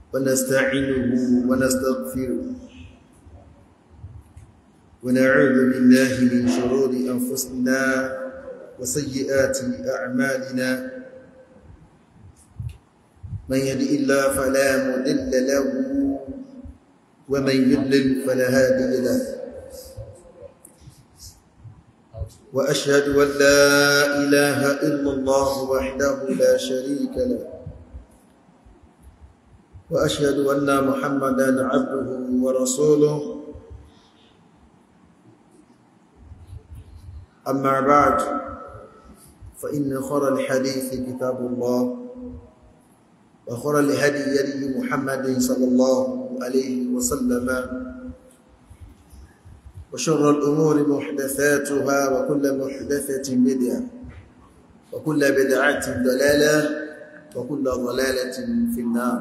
ونستعينه ونستغفره ونعوذ بالله من شرور أنفسنا وسيئات أعمالنا من يهدئ الله فلا مضل له ومن يضلل فلا هادي له وأشهد أن لا إله إلا الله وحده لا شريك له وأشهد أن محمدا عبده ورسوله أما بعد فإن خر الحديث كتاب الله وخر الهدي يدي محمد صلى الله عليه وسلم وشر الأمور محدثاتها وكل محدثة بدعة وكل بدعة ضلالة وكل ضلالة في النار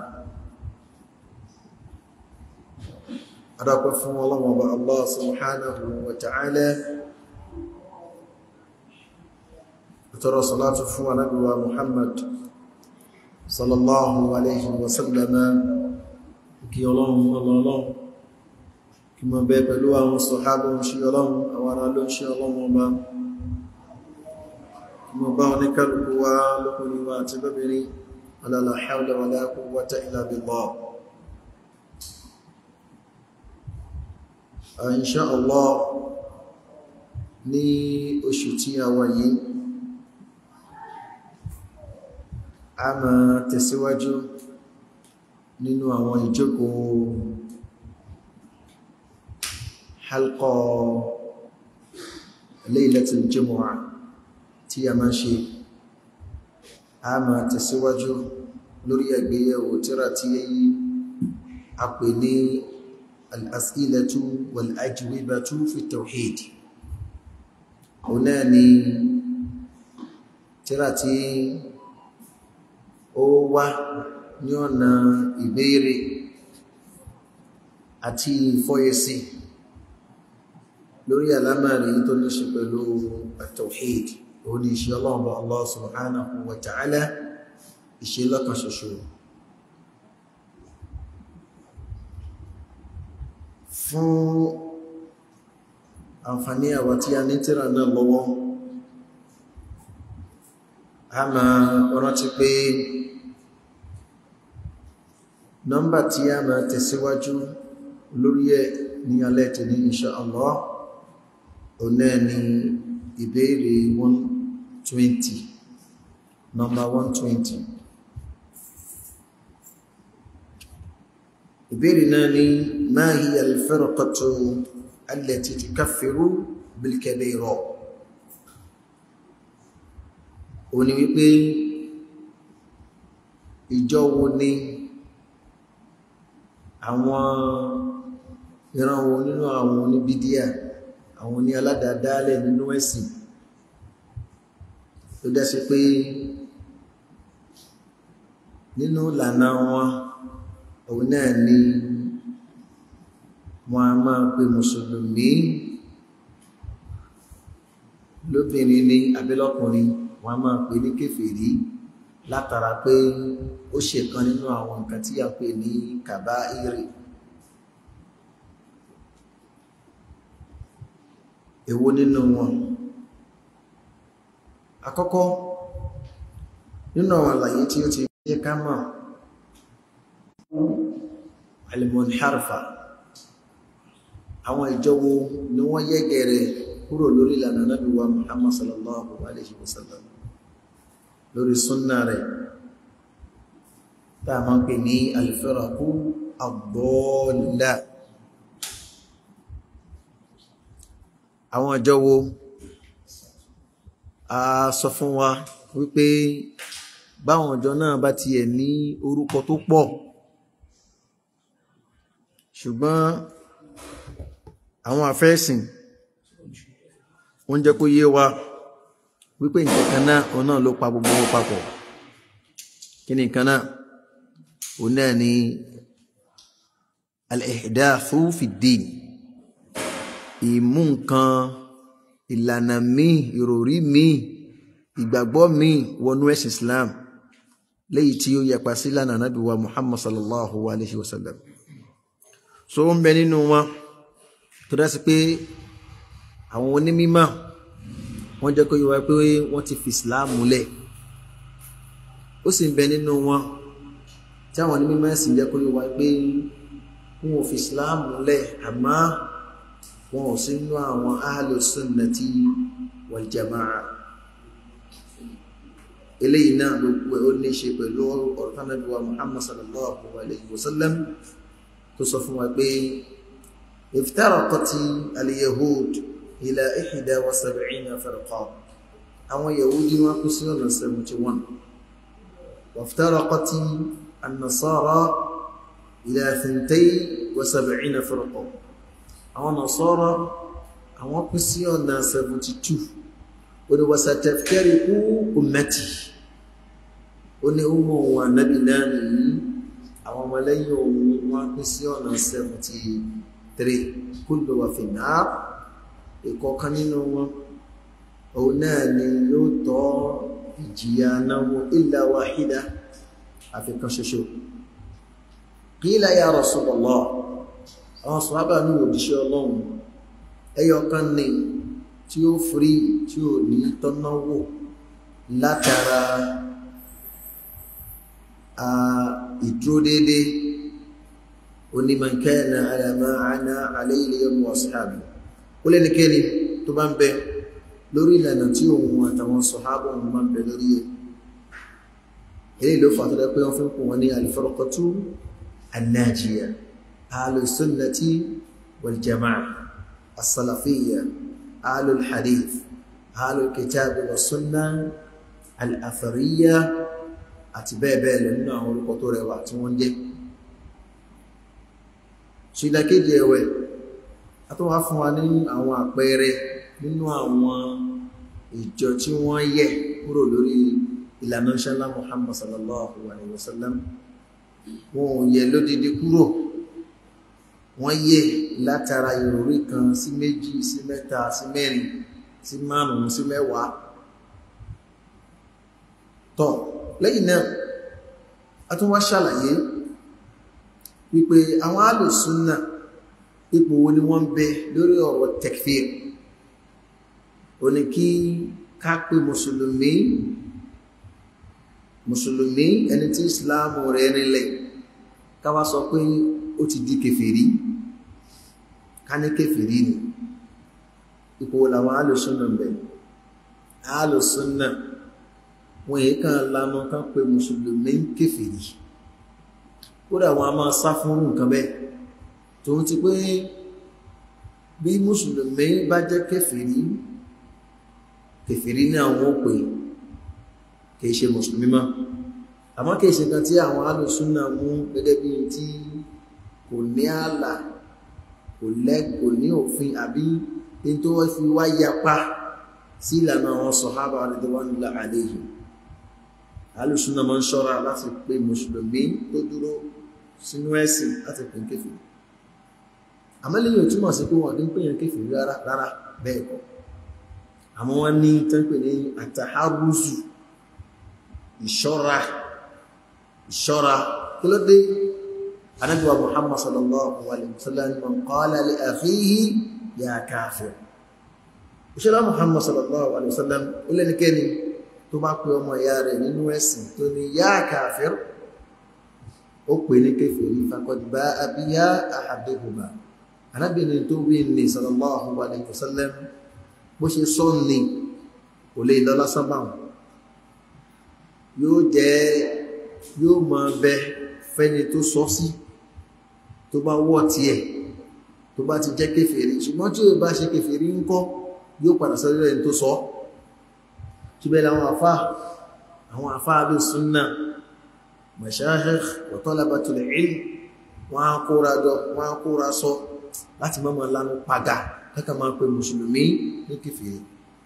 أراكم فهم الله وبا الله سبحانه وتعالى ترى صلاة فهم نبي محمد صلى الله عليه وسلم كي الله الله kí mọ̀ bẹ pẹ̀lú àwọn sọ̀hábọ̀ ń ṣe ọlọ́run àwọn ará ló ń ṣe ọlọ́run ọba kí mọ̀ bá wọn ní kálùkù wá lọ́kùnrin wa àti lóbìnrin la hawla wala quwwata illa billah insha Allah ní oṣù tí a wà yìí a máa tẹ̀síwájú nínú àwọn ìjókòó halqa laylatul jumu'a tí a máa ṣe a máa tẹ̀síwájú lórí àgbéyẹ̀wò tírà tí a pè ní al-as'ilatu wal-ajwibatu fi tawhid ọ̀nà ni tírà tí ó wá ní ọ̀nà ìbéèrè àti ìfọ́yẹsí lórí alámàrí tó ní ṣe pẹ̀lú at-tawhid òun ni iṣẹ́ ọlọ́ọ̀bọ̀ Allah subhanahu wa ta'ala iṣẹ́ lọ́kan ṣoṣo fún àǹfàní àwa tí a ní tírà náà lọ́wọ́ a máa rántí pé nọ́mbà tí a máa tẹ̀síwájú lórí ẹ̀ ní alẹ́ tẹ̀ ní insha Allah ọ̀nà ni ìbéèrè 120 number 120 ìbéèrè náà ni ma hiya al-firqatu allati tukaffiru bil-kabira ó ní wípé ìjọ wo ni àwọn ìran wo nínú àwọn oníbídíà àwọn ní aládàádálẹ̀ nínú ẹ̀sìn tó dẹ́sí pé nínú ìlànà wọn òun náà ni wọn a máa pe mùsùlùmí lóbìnrin ní abẹ́lọ́kùnrin wọn a máa pe ní kèfèrí látara pé ó ṣe kan nínú àwọn nǹkan tí a pè ní kàbáírì èwo nínú wọn àkọ́kọ́ nínú àwọn àlàyé tí ó ti jẹ́ ká mọ̀ al-munharifa àwọn ìjọwó ni wọ́n yẹ́gẹ̀rẹ̀ kúrò lórí ìlànà Nábì wa Muhammad sallallahu alaihi wasallam lórí súnnà rẹ̀ tá a máa ń pè ní al-firaqu ad-dalla àwọn ọjọ́ wo a sọ fún wa wípé báwọn ọjọ́ náà bá tiẹ̀ ní orúkọ tó pọ̀ ṣùgbọ́n àwọn àfẹ́ẹ̀sìn wọ́n jẹ́ kó yé wa wípé nǹkan kan náà òun náà ló pa gbogbo wọn papọ̀ kí ni nǹkan náà òun náà ni al-ihdathu fi ddin ìmú nǹkan ìlànà míì ìròrí míì ìgbàgbọ́ míì wọnú ẹ̀sìn Islam léyìí tí ó yapa sí lánàá nábì wa muhammad sallallahu alayhi wa sallam so ń bẹ nínú wọn tó dá sí pé àwọn onímímọ̀ wọ́n jẹ́ kó yé wa pé wọ́n ti fi ìsìláàmù lẹ̀ ó sì ń bẹ nínú wọn tí àwọn onímímọ̀ sì jẹ́ kó yé wa pé wọn ò fi ìsìláàmù lẹ̀ àmọ́ wọn ò sí nínú àwọn ahlu sunnati wal jamaa eléyìí náà ló pẹ ó ní ṣe pẹ̀lú ọ̀rọ̀ tánàbí wa muhammad sallallahu alayhi wa sallam tó sọ fún wa pé iftaraqati al-yahud ila ihda wa sab'ina firqa àwọn yahudi wọn kú sí ọ̀nà 71 waftaraqati an-nasara ila thintai wa sab'ina firqa àwọn nasara àwọn kú sí ọ̀nà 72 ó ní wasataftariqu ummati ó ní ọmọ òun ànábì náà nìyí àwọn ọmọlẹ́yìn òun wọ́n pín sí ọ̀nà 73 kullu wa fi nar ìkọ̀ọ̀kan nínú wọn òun náà ni yóò tọ́ ìjìyà náwó illa wahida àfikàn ṣoṣo qila ya Rasulullah àwọn sọ̀hábà ní òjíṣẹ́ ọlọ́run ẹyọkan ní tí ó frí tí ó ní tọ́náwó látara ìdúró dédé onímọ̀kẹ́ẹ̀nà alàmà àná alayhi wa ashabi ó lẹ́nikẹ́ni tó bá ń bẹ lórí ìlànà tí òun àtàwọn sọ̀hábà òun máa ń bẹ lórí ẹ̀ èyí ló fàtọ́lẹ́ pé wọ́n fi ń pò wọ́n ní al-firqatu an-najiyah ahlus sunnati wal jama'ah as-salafiyya ahlul hadith ahlul kitabi wa sunnah al-athariyya àti bẹ́ẹ̀ bẹ́ẹ̀ lọ nínú àwọn orúkọ tó rẹwà tí wọ́n jẹ́ ṣìdákéjì ẹ̀wẹ̀ a tó wá fún wa ní àwọn àpẹẹrẹ nínú àwọn ìjọ tí wọ́n yẹ̀ kúrò lórí ìlànà ṣẹlá Muhammad sallallahu alaihi wasallam wọn ò yẹ̀ lódìdí kúrò wọ́n yẹ̀ látara ìròrí kan sí méjì sí mẹ́ta sí mẹ́rin sí márùn-ún sí mẹ́wàá tọ́ lẹ́yìn náà a tún wá ṣàlàyé wípé àwọn alùsúnnà ipò wo ni wọ́n ń bẹ lórí ọ̀rọ̀ tekfir o ní kí ká pé mùsùlùmí mùsùlùmí ẹni tí ìsìláàmù rẹ̀ rinlẹ̀ ká wá sọ pé ó ti di kèfèrí ká ní kèfèrí ni ipò wo làwọn alùsúnnà ń bẹ alùsúnnà wọn èyí kan lanu kan pé mùsùlùmí ń kèfèrí kódà wọn a máa sá fún nǹkan bẹ́ẹ̀ tó ń ti pé bí mùsùlùmí bá jẹ́ kèfèrí kèfèrí ní àwọn òpè kìí ṣe mùsùlùmí mọ́ àmọ́ kìí ṣe kan tí àwọn alùsúnà mú gẹ́gẹ́ bí tí kò ní ààlà kò lẹ́ kò ní òfin àbí ní tó fi wá yapa sí ìlànà àwọn sọ̀hábà radiyallahu alayhim alùsùnà máa ń ṣọ́ra láti pé mùsùlùmí tó dúró sínú ẹ̀sìn láti pè ń kéfì àmọ́lẹ́yìn ò túmọ̀ sí pé wọ́n dín pèyàn kéfì rárá rárá bẹ́ẹ̀ kọ́ àmọ́ wọ́n ní tẹ́pẹ̀ ní àtàhárùsù ìṣọ́ra ìṣọ́ra kí ló dé anábíwá muhammad sallallahu alaihi wasallam man qala li akhihi ya kafir òṣèlú muhammad sallallahu alaihi wasallam ó lẹ́nikẹ́ni tó bá pe ọmọ ìyá rẹ̀ nínú ẹ̀sìn tó ní yá kàfir ó pè ní kèfèrí faqad ba'a biha ahaduhuma arábìnrin tó wí ní sallallahu alaihi wasallam bó ṣe sọ ní kò lè lọ lásán báwọn yóò jẹ́ yóò máa bẹ fẹ́ni tó sọ sí tó bá wọ́ tiẹ̀ tó bá ti jẹ́ kèfèrí ṣùgbọ́n tí ó bá ṣe kèfèrí ńkọ́ yóò padà sọ́dọ̀ ẹni tó sọ ọ́ síbẹ̀ láwọn àfá àwọn àfá bí súnnà mashayikh wa talabatul ilm wọ́n á kóra jọ wọ́n á kóra sọ láti mọ́mọ̀ lánú padà kẹ́kà máa pè mùsùlùmí ní kèfèrí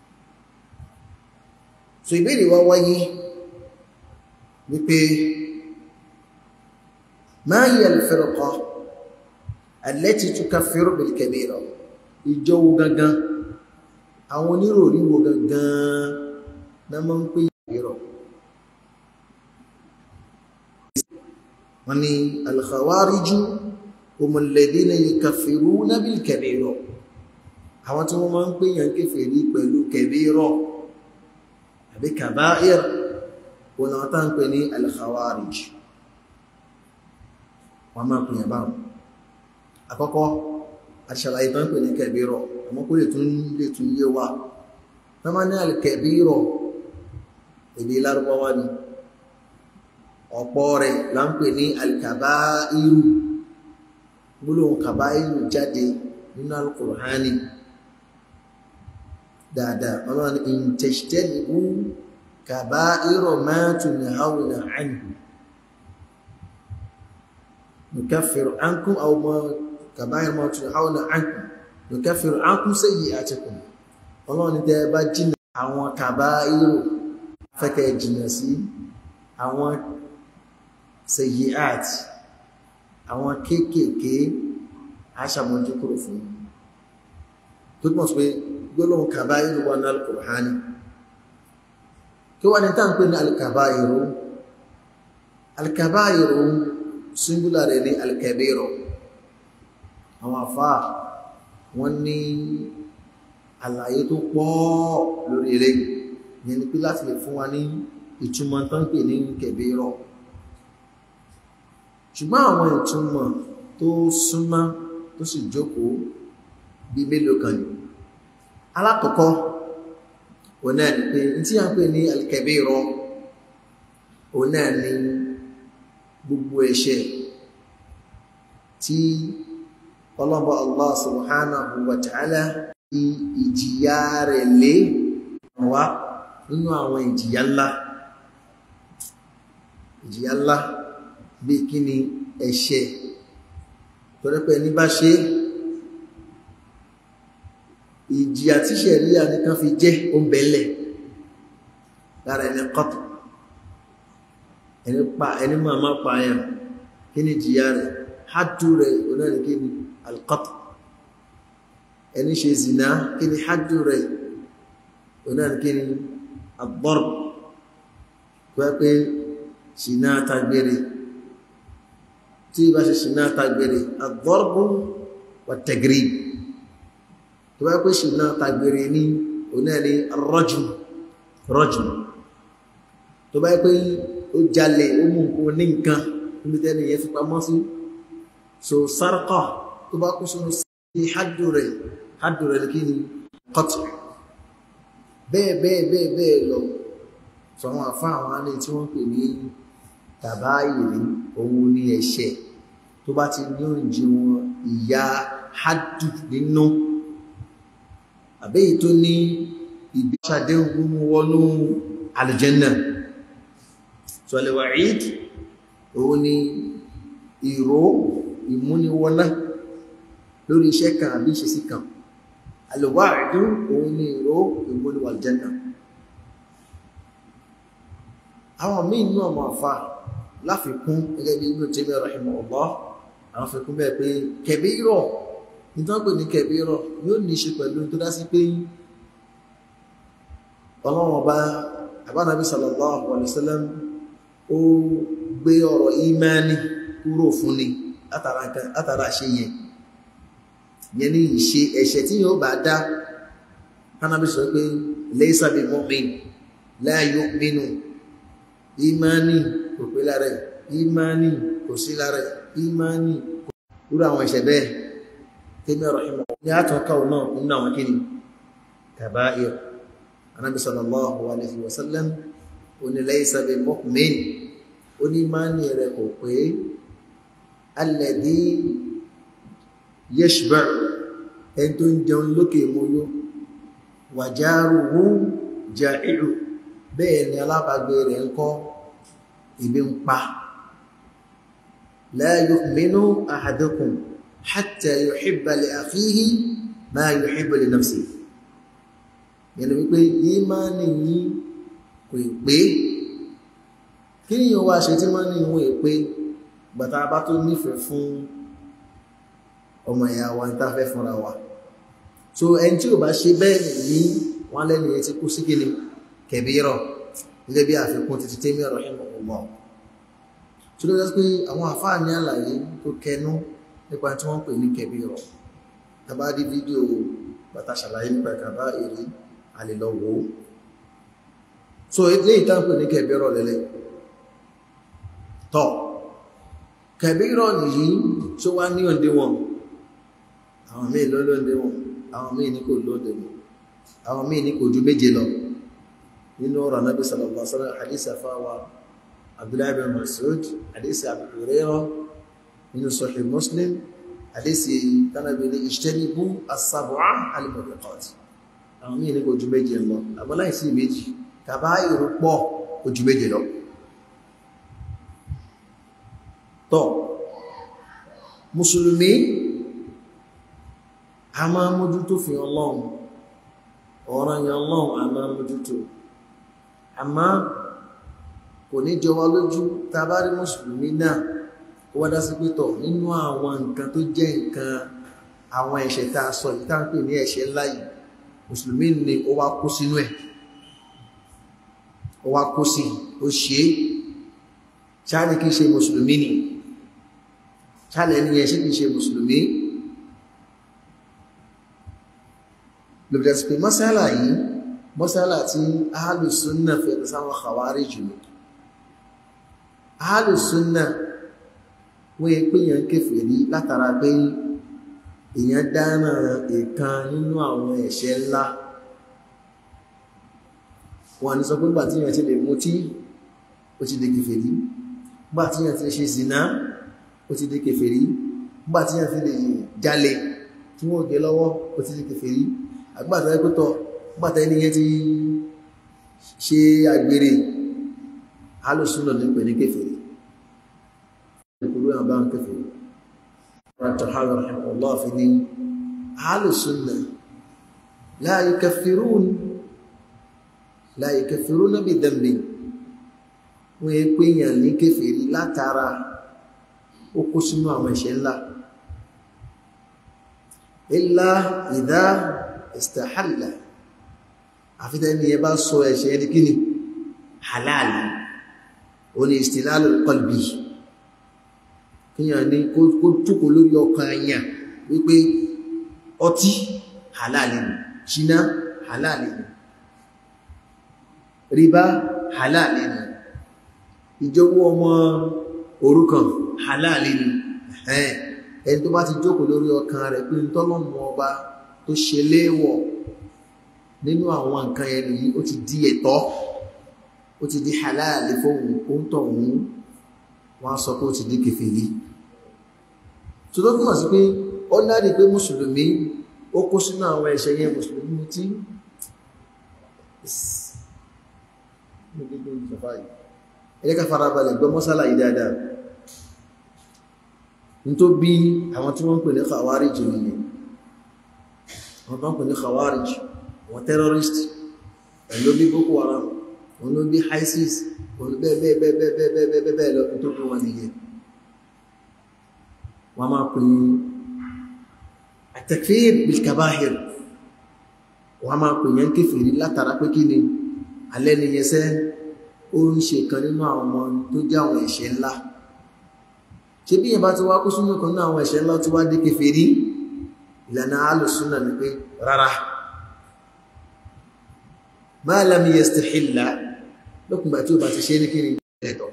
so ìbéèrè wá wáyé wípé ma hiya al-firqa allati tukaffiru bil kabira ìjọ wo gangan àwọn oníròrí wo gangan na máa ń pè ìrọ̀ wọ́n ní al-khawariju humul ladhina yukaffiruna bil kabira àwọn tí wọ́n máa ń pèyàn kèfèrí pẹ̀lú kabira àbí kaba'ir wọn àwọn tá ń pè ní al-khawarij wọ́n máa pèyàn báwọn àkọ́kọ́ àṣàlàyé tán pè ní kabira àmọ́ kó lè tún lè tún yé wa wọ́n máa ní al-kabira èdè lárúbáwá ni ọ̀pọ̀ rẹ̀ là ń pè ní al-kabairu gbólóhùn kabairu jáde nínú al-Qur'ani dáadáa ọlọ́run ní in tajtanibu kabaira ma tunhawna anhu nukaffiru ankum aw ma kabaira ma tunhawna ankum nukaffiru ankum sayyi'atikum ọlọ́run ní tẹ́ bá jìnà àwọn kabairu fẹ́kẹ̀ jìnà sí àwọn sayyi'at àwọn kéékèèké aṣàmójú kúrò fún tó túnmọ̀ sí pé gbólóhùn kabairu wà ní al-Qur'ani kí wá ní táǹpé ní al-kabairu al-kabairu singular rẹ̀ ní al-kabiru àwọn àfá wọ́n ní àlàyé tó pọ̀ lórí rẹ̀ yẹn ni pé láti lè fún wa ní ìtumọ̀ tó ń pè ní kabiru ṣùgbọ́n àwọn ìtumọ̀ tó súnmọ́ tó sì jókòó bí mélòó kan ni alákọ̀ọ́kọ́ òun náà ni pé tí a ń pè ní al-kabira òun náà ni gbogbo ẹ̀ṣẹ̀ tí ọlọ́bọ̀ Allah subhanahu wa ta'ala fi ìjìyà rẹ̀ lé wá nínú àwọn ìjìyà ńlá ìjìyà ńlá bí kí ni ẹ̀ṣẹ̀ tọ́rẹ́pẹ́ ní bá ṣe ìjìyà tí ṣẹ̀ríà nìkan fi jẹ́ oúnbẹ̀lẹ̀ lára ẹni kọ́tù ẹni pa ẹni máa máa pa ẹ̀yàn kí ni ìjìyà rẹ̀ hádù rẹ̀ onáni kí ni alkọ́tù ẹni ṣe zina kí ni hádù rẹ̀ onáni kí ni agbọ́rù pẹ́ ṣìnà tagbére tí bá ṣe ṣìnà tagbére agbọ́rù wà tẹ̀gírí tó bá pé ṣìnà tagbére ní onáni rọ́jù rọ́jù tó bá pé ó jalè ó mú nǹkan ní nǹkan níbi tẹ́ni yẹn fi pamọ́ sí so sárkọ̀ tó bá kú sínú sí hádù rẹ̀ hádù rẹ̀ kí ni kọ́tù bẹ́ẹ̀ bẹ́ẹ̀ bẹ́ẹ̀ bẹ́ẹ̀ lọ sọ àwọn àfá àwọn alẹ́ tí wọ́n pè ní tàbá ìrí òun ní ẹ̀ṣẹ̀ tó bá ti ní òǹjẹ wọn ìyá hádù nínú àbẹ́yìí tó ní ìbíṣàdéhùn wọnú aljanna sọlẹ̀wàíd òun ni ìró ìmúniwọ́ná lórí iṣẹ́ kan àbí ìṣesí kan alwa'du òun ni ìró ìmúniwà aljanna àwọn míì nínú ọmọ àfà láfikún gẹ́gẹ́ bí Ibn Taymiyyah rahimahullah àwọn fikún bẹ́ẹ̀ pé kabira ìtọ́pẹ̀ ní kabira yóò ní ṣe pẹ̀lú tó dá sí pé ọlọ́run ọba àbánabi sallallahu alaihi wasallam ó gbé ọ̀rọ̀ ìmáni kúrò fún ni látara ṣe yẹn yẹn ní ìṣe ẹ̀ṣẹ̀ tí yóò bá dá kánábí sọ pé laysa bi mu'min la yu'minu ìmáni kò pé lára ẹ̀ ìmáni kò sí lára ẹ̀ ìmáni kò rúrú àwọn ẹ̀ṣẹ̀ bẹ́ẹ̀ tẹ́mí ọ̀rọ̀ ìmọ̀ ní àtọ́kọ̀ náà nínú àwọn kíni kaba'ir anábi sallallahu alaihi wasallam oní laysa bi mu'min oní máni rẹ̀ kò pé alladhi yashba' ẹni tó ń jẹun lókè mọ́yó wa jaruhu ja'i'u bẹ́ẹ̀ ni alábàgbé rẹ̀ ń kọ́ ibi ń pa la yu'minu ahadukum hatta yuhibba li akhihi ma yuhibbu li nafsihi yẹnu wípé ìmánì yìí kò pé kí ni yíò wá ṣe tí mọ́ ní ìwọ̀n èpé gbàtà bá tó nífẹ̀ẹ́ fún ọmọ ìyá wa ní tàfẹ́ fúnra wa so ẹni tí ò bá ṣe bẹ́ẹ̀ ní wọ́n lẹ́nu yẹn ti kú sí kíni kẹbírọ̀ gẹ́gẹ́ bí àfikún títí tẹ́mí ọ̀rọ̀ ìmọ̀ tí ó lọ́jọ́ pé àwọn àfáà ní àlàyé tó kẹnu nípa tí wọ́n pè ní kẹbí rọ̀ tàbá rí fídíò bàtà ṣàlàyé nípa ìkàbá èrè àlèlọ́wọ́ so ilé ìtànpè ní kẹbí rọ̀ lẹ́lẹ́ tọ́ kẹbí rọ̀ nìyí tó wá ní òǹdé wọn àwọn míì ló lóǹdé wọn àwọn míì ní kò lóǹdé wọn àwọn míì ní kò ju méje lọ nínú ọ̀rọ̀ anábì sallallahu alaihi wasallam hadith àfáwà abdullahi bin masud hadith Abu Hurairah nínú sahih muslim hadith tánàbí ní ijtanibu as-sab'a al-mubiqat àwọn míì ní kò ju méje lọ àmọ́ láìsí méjì kàbá ìrù pọ̀ kò ju méje lọ tọ́ mùsùlùmí a máa mójútó fi ọlọ́run ọ̀ràn yẹn ọlọ́run a máa mójútó àmá kò ní jọ wá lójú tá bá rí mùsùlùmí náà kó wá dá sí pé tọ̀ nínú àwọn nǹkan tó jẹ́ nǹkan àwọn ẹ̀ṣẹ̀ tá a sọ yìí tá ń pè ní ẹ̀ṣẹ̀ ńlá yìí mùsùlùmí ni ó wá kó sínú ẹ̀ ó wá kó sí ó ṣe é ṣáàlì kìí ṣe mùsùlùmí ni ṣáàlì ẹni yẹn ṣe kìí ṣe mùsùlùmí lòdì sí pé mọ́sálà yìí mọ́sálà tí ahálùsúnnà fẹ̀rẹ̀ sáwọn àwárí jùlọ ahálùsúnnà wọ́n yẹ pé èèyàn kèfèrí látara pé èèyàn dáná ìkan nínú àwọn ẹ̀ṣẹ̀ ńlá wọ́n ní sọ pé gbà tí èèyàn ti lè mutí ó ti di kèfèrí gbà tí èèyàn ti lè ṣe zìnà ó ti di kèfèrí gbà tí èèyàn ti lè jalè tí wọ́n gé lọ́wọ́ ó ti di kèfèrí àgbàtà ẹgbẹ́tọ̀ gbàtà ẹni yẹn ti ṣe àgbèrè alùsùnà ní pẹ̀lú kèfèrí ìpòlú àbá ń kèfèrí ràtàhàrà Allah fi ní alùsùnà la yukaffirun la yukaffirun bí dhanbi wọ́n yẹ pé èèyàn ní kèfèrí látara ó kó sínú àwọn ẹ̀ṣẹ̀ ńlá illa idha istahalla àfíta ní ẹbá sọ ẹ̀ṣẹ̀ ẹni kí ni halal o ní istilalul qalbi kíyàn ní kó túkò lórí ọkàn àyàn wípé ọtí halal ni ṣíná halal ni ríbá halal ni ìjọwọ́ ọmọ òrukàn halal ni ẹni tó bá ti jókòó lórí ọkàn rẹ̀ pé ń tọ́lọ́mù ọba tó ṣe léèwọ̀ nínú àwọn nǹkan ẹni yìí ó ti di ẹ̀tọ́ ó ti di halali fóhun ó ń tọ̀ òun wọ́n sọ pé ó ti di kèfèrí tó tó túnmọ̀ sí pé ó náàrí pé mùsùlùmí ó kó sínú àwọn ẹ̀ṣẹ̀ yẹn mùsùlùmí tí ẹ̀lẹ́ka farabalẹ̀ gbọ́ mọ́sálà yìí dáadáa ní tó bí àwọn tí wọ́n ń pè ní khawarij nìyẹn wọ́n bá ń pè ní khawarij wọ́n terrorist ẹ̀lú bí boko haram wọ́n ló bí isis wọ́n bẹ́ẹ̀bẹ́ẹ̀bẹ́ẹ̀bẹ́ẹ̀bẹ́ẹ̀ lọ tó bí wọn nìyẹn wọ́n máa pè ní at-takfir bil-kabā'ir wọ́n máa pè yẹn kéfèrí látara pé kí ni alẹ́ ni yẹsẹ́ ó ń ṣe kan nínú àwọn ọmọ tó jẹ́ àwọn ẹ̀ṣẹ̀ ńlá ṣe bí yẹn bá ti wá kó sínú kan nínú àwọn ẹ̀ṣẹ̀ ńlá tó wá dé kéfèrí ìlànà alùsúnà ní pé rárá máa lámí yastahilla lókùnbà tí ó bá ti ṣe ní kí ní ẹ̀tọ́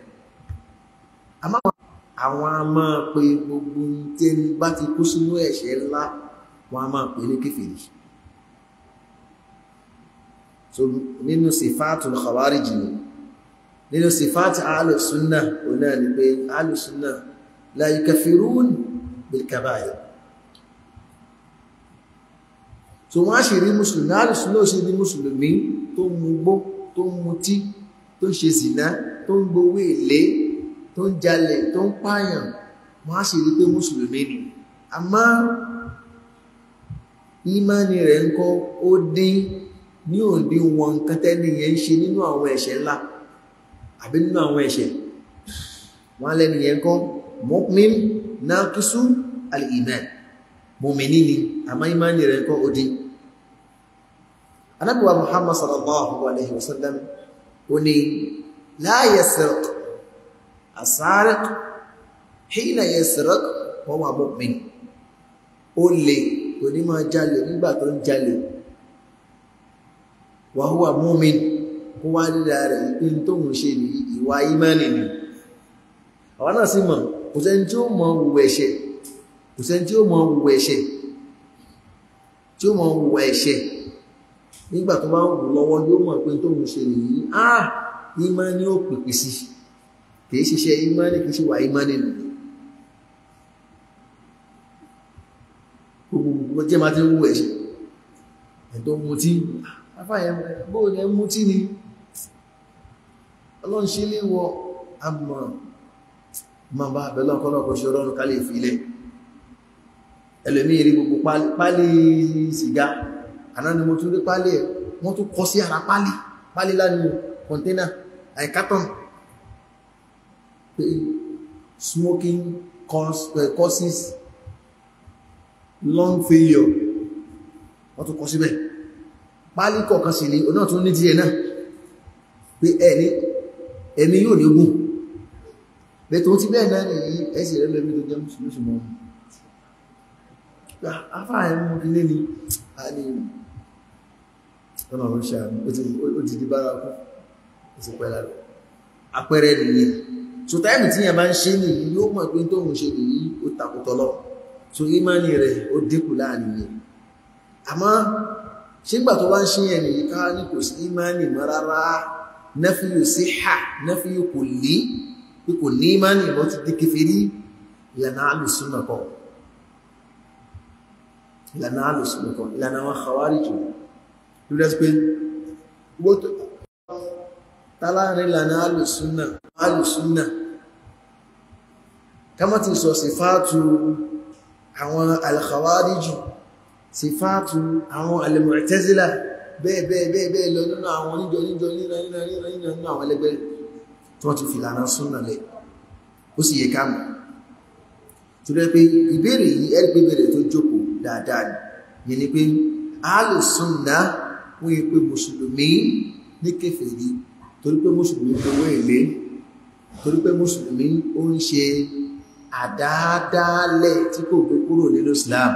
àwọn a máa pe gbogbo tí ẹni bá ti kú sínú ẹ̀ṣẹ̀ ńlá wọn a máa pè ní kéfèrí so nínú sifatul khawarij ni nínú sifat alùsúnà òun náà ni pé alùsúnà la yukaffirun bil kabā'ir so wọ́n á ṣe rí mùsùlùmí àrùsùn náà ṣe rí mùsùlùmí tó ń mugbó tó ń mutí tó ń ṣe zìná tó ń gbowó èlé tó ń jalè tó ń pààyàn wọ́n á ṣe rí pé mùsùlùmí ni àmọ́ ìmánì rẹ̀ ń kọ́ ó dín ní òdí wọn nǹkan tẹ́ni yẹn ń ṣe nínú àwọn ẹ̀ṣẹ̀ ńlá àbí nínú àwọn ẹ̀ṣẹ̀ wọ́n lẹ́ni yẹn kọ́ mu'min naqisu al-iman mọ̀mìnì ni àmá ìmáni rẹ̀ kọ́ ó dín anábíwá muhammad sallallahu alaihi wasallam ó ní la yasriq as-sariq hina yasriq wa huwa mu'min ó lè kò ní máa jalè nígbà tó ń jalè wa huwa mu'min kó wá nílẹ̀ rẹ̀ ìpín tó ń ṣe ní ìwà ìmánì ni àwọn náà sì mọ̀ kò sẹ́ni tí ó mọ wùwẹ̀ ẹ̀ṣẹ̀ kò sẹ́ni tí ó mọ wùwẹ̀ ẹ̀ṣẹ̀ tí ó mọ wùwẹ̀ ẹ̀ṣẹ̀ nígbà tó bá ń wù lọ́wọ́ yóò mọ̀ pé tó ń ṣe nìyí ah ìmánì ó pèpè sí kìí ṣiṣẹ́ ìmánì kìí ṣe wà ìmánì nìyí gbogbo jẹ́ máa ti ń wùwẹ̀ ẹ̀ṣẹ̀ ẹ̀ tó mutí afáyẹ̀ bóò ní ẹ mutí ni ọlọ́run ṣe lè wọ àmọ́ ma bá bẹ̀lọ́ ọ̀pọ̀lọpọ̀ ṣe ọlọ́run ká lè filẹ̀ ẹlòmí rí gbogbo pálí sìgá àná ni mo tún rí pálí ẹ̀ wọ́n tún kọ sí ara pálí pálí lánìí kọ̀ntẹ́nà àìkátọ̀n pé smoking causes lung failure wọ́n tún kọ síbẹ̀ pálí kọ̀ọ̀kan sí ni onáà tún ní díẹ̀ náà pé ẹni ẹni yóò ní gùn bẹ̀tọ̀ tí bẹ́ẹ̀ náà nìyí ẹsì rẹ̀ lẹ́bí tó jẹ́ mùsùlùmí mọ́ afá ẹ̀mú ilé ni a ní ọ̀nà ọ̀rọ̀ ṣàmì ó ti di bára kú ó ti pẹ́ lára apẹ́rẹ́ nìyẹn so táìmì tí yẹn bá ń ṣe nìyí yóò mọ̀ pé tó ń ṣe nìyí ó takùtọ̀ lọ so ìmánì rẹ̀ ó dínkù láàrin yẹn àmọ́ ṣígbà tó bá ń ṣe yẹn nìyí ká ní kò sí ìmánì mọ́ rárá nafiyu siha nafiyu kulli bí kò ní ìmánì ìbọn ti di kèfèrí ìlànà alùsùnà kan ìlànà alùsùnà kan ìlànà àwọn khawarij lórí pé gbótó tàlárin ìlànà alùsùnà alùsùnà kama ti sọ sífàtù àwọn al-khawarij sífàtù àwọn al-mu'tazila bẹ́ẹ̀ bẹ́ẹ̀ bẹ́ẹ̀ bẹ́ẹ̀ lọ nínú àwọn oníjọ níjọ níra níra níra níra nínú àwọn ẹlẹgbẹ́ tí wọ́n ti fi ìlànà súnà lẹ̀ ó sì yẹ káàmù tó rẹ̀ pé ìbéèrè yìí ẹ̀rí pé ìbéèrè tó jókòó dáadáa ni ni pé àálò súnà wọ́n yẹ pé mùsùlùmí ní kèfèrí torí pé mùsùlùmí gbowó èlé torí pé mùsùlùmí ó ń ṣe àdáadáalẹ̀ tí kò gbé kúrò nínú Islam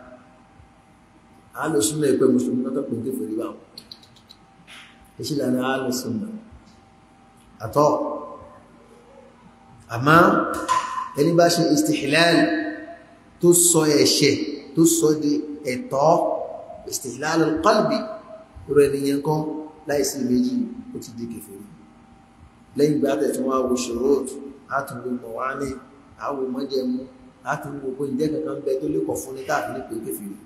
alùsùnà ìpẹ́ mùsùlùmí náà tọ́pọ̀ ní fèrè bá ìṣí lànà alùsùnà àtọ́ àmá ẹni bá ṣe istihlal tó sọ ẹ̀ṣẹ̀ tó sọ di ẹ̀tọ́ istihlal al-qalbi rẹ̀ nìyẹn kan láìsí méjì ó ti di kèfèrí lẹ́yìn ìgbà tẹ̀ tí wọ́n wo shurut átùnwò mọ̀wání àwò mọ́jẹmú átùnwò pé ìjẹ́ kankan bẹ tó lè kọ̀ fún ní káàkiri ní pé kèfèrí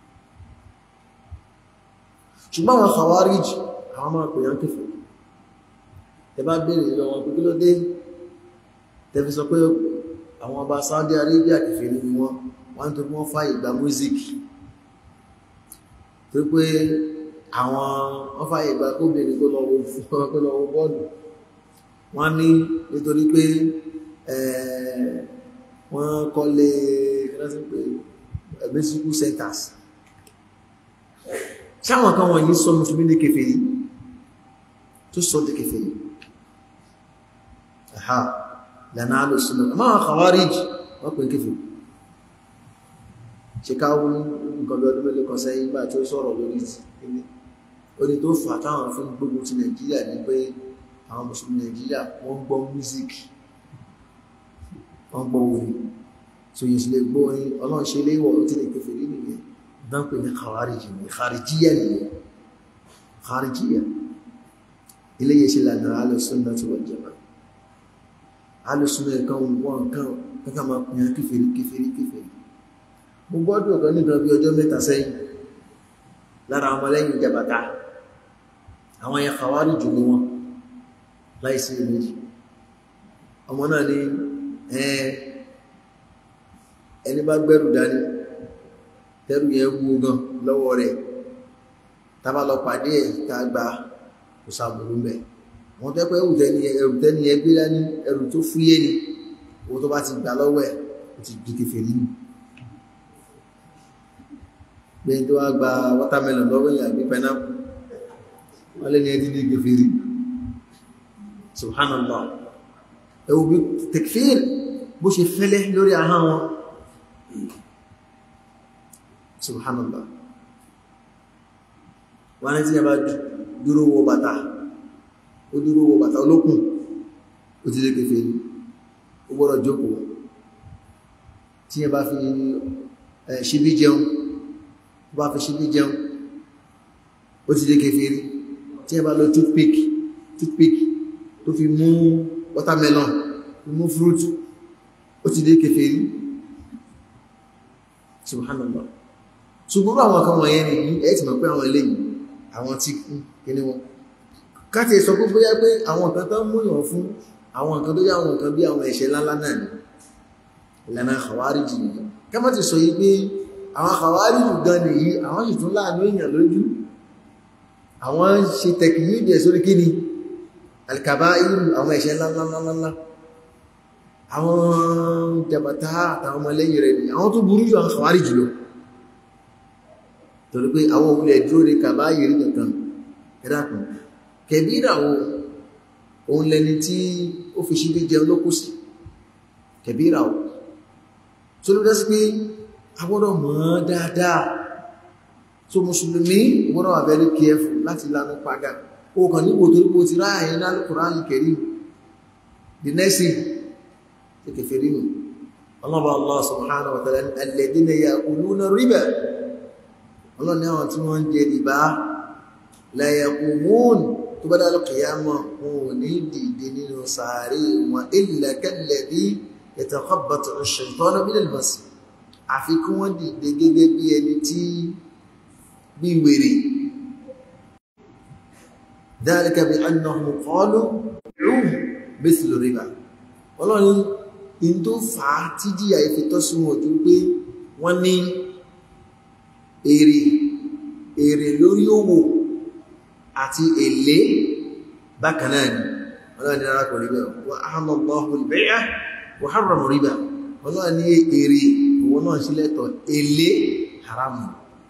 ṣùgbọ́n àwọn Khawarij àwọn máa pè yán kèfèrí tẹ bá bèèrè lọ wọn pé kí ló dé tẹfi sọ pé àwọn ọba Saudi Arabia kèfèrí ni wọ́n wọ́n tó wọ́n fàyè gba music tó pé àwọn wọ́n fàyè gba kóbìnrin kó lọ wo bọ́ọ̀lù wọ́n ní nítorí pé wọ́n kọ́lé musical centers sáwọn kan wọ̀nyí sọ mùsùlùmí ní kèfèrí tó sọ di kèfèrí àhá lànà alùsùnà máa Khawarij wọ́n pè kèfèrí ṣe káwọ́ nǹkan bí ọdún mẹ́lẹ́ kan sẹ́yìn gbà tí ó sọ̀rọ̀ lórí ilé ó ní tó fà táwọn fún gbogbo ti Nàìjíríà ní pé àwọn mùsùlùmí Nàìjíríà wọ́n gbọ́ music wọ́n gbọ́ orin so yìí sì lè gbọ́ orin ọlọ́run ṣe léwọ̀ ó ti lè kèfèrí nìyẹn dán pè ní khawarij ní kharijiyya nìyẹn kharijiyya iléyẹ ṣe lànà alùsùnà tí wọ́n jẹma alùsùnà ẹ̀kan wọn kan kankan máa pìyàn kéfèrí kéfèrí kéfèrí mo gbọ́dọ̀ ọ̀kan nìkan bí ọjọ́ mẹ́ta sẹ́yìn lára ọmọlẹ́yìn jàbàtà àwọn yẹn khawarij jù ní wọn láìsí ìméjì ọmọ náà ní ẹni bá gbẹ́rù dání tẹ́rù yẹn wú gan lọ́wọ́ rẹ̀ tàbá lọ pàdé ẹ̀ tá a gba kò sàbùrú mẹ́ wọ́n tẹ́ pé ẹrù tẹ́ni ẹ gbé dání ẹrù tó fúyé ni owó tó bá ti gbà lọ́wọ́ ẹ̀ ó ti di kèfèrí nù gbẹ̀yìn tó wá gba watermelon lọ́wọ́ yẹn àbí pineapple wọ́n lé ní ẹdí ní kèfèrí subhanallah ẹwù bí tekfir bó ṣe fẹ́lẹ́ lórí ahọ́n wọn subhanallah wọ́n ní tí a bá dúró wọ bàtà ó dúró wọ bàtà olókùn ó ti lé kèfèrí ó gbọ́dọ̀ jókòó tí a bá fi ṣíbí jẹun ó bá fi ṣíbí jẹun ó ti lé kèfèrí tí a bá lọ toothpick toothpick tó fi mú watermelon tó mú fruit ó ti lé kèfèrí subhanallah ṣùgbọ́n àwọn kan wọ̀nyẹn ni ẹ̀ ti mọ̀ pé àwọn eléyìí àwọn tí kíní wọn káti sọ pé bóyá pé àwọn nǹkan tó ń múyàn fún àwọn nǹkan tó yá àwọn nǹkan bí àwọn ẹ̀ṣẹ̀ ńláńlá náà ni ìlànà àwáríjì nìyí ká má ti sọ yìí pé àwọn àwáríjì gan nìyí àwọn sì tún láàánú èèyàn lójú àwọn ṣe tẹkìyí ìdẹ̀ sórí kíni alikaba irú àwọn ẹ̀ṣẹ̀ ńláńláńláńlá àwọn jàbàtà àtàwọn ọmọlẹ́yìn rẹ̀ ni àwọn tó burú jù àwọn àwáríjì lọ torí pé àwọn òwúlẹ̀ dúró ní kàbá yìí kankan ẹ̀dàkùn kẹbíra wo òun lẹni tí ó fi ṣíbí jẹun ló kú sí kẹbíra wo tó ló dásí pé a gbọ́dọ̀ mọ̀ dáadáa tó mùsùlùmí gbọ́dọ̀ wà very careful láti lánú padà ó kàn níbo torí pé ó ti ráàyè ní Al-Qur'an Karim the next thing ti kẹfẹ́ rí nù ọlọ́ba Allah subhanahu wa ta'ala alladhina ya'kuluna riba ọlọ́ni àwọn tí wọ́n ń jẹ rìbá layaqumun tó bá dálọ́ kìyàmọ̀ wọn ò ní dìde nínú sàárè wọn illa kalladhi yatakhabbatu ash-shaytanu minal mas àfi kí wọ́n dìde gẹ́gẹ́ bí ẹni tí bí wèrè dhalika bi annahum qalu mithlu riba ọlọ́ni in tó fà á tí jíyà ìfitọ́sí wọn ojú pé wọ́n ní èrè èrè lórí owó àti èlé bákanáà ni ọlọ́ni ara kò ríbẹ̀ wa ahalla Allahu al-bay'a wa harrama riba ọlọ́ni èrè owó náà sí lẹ́tọ̀ èlé haramu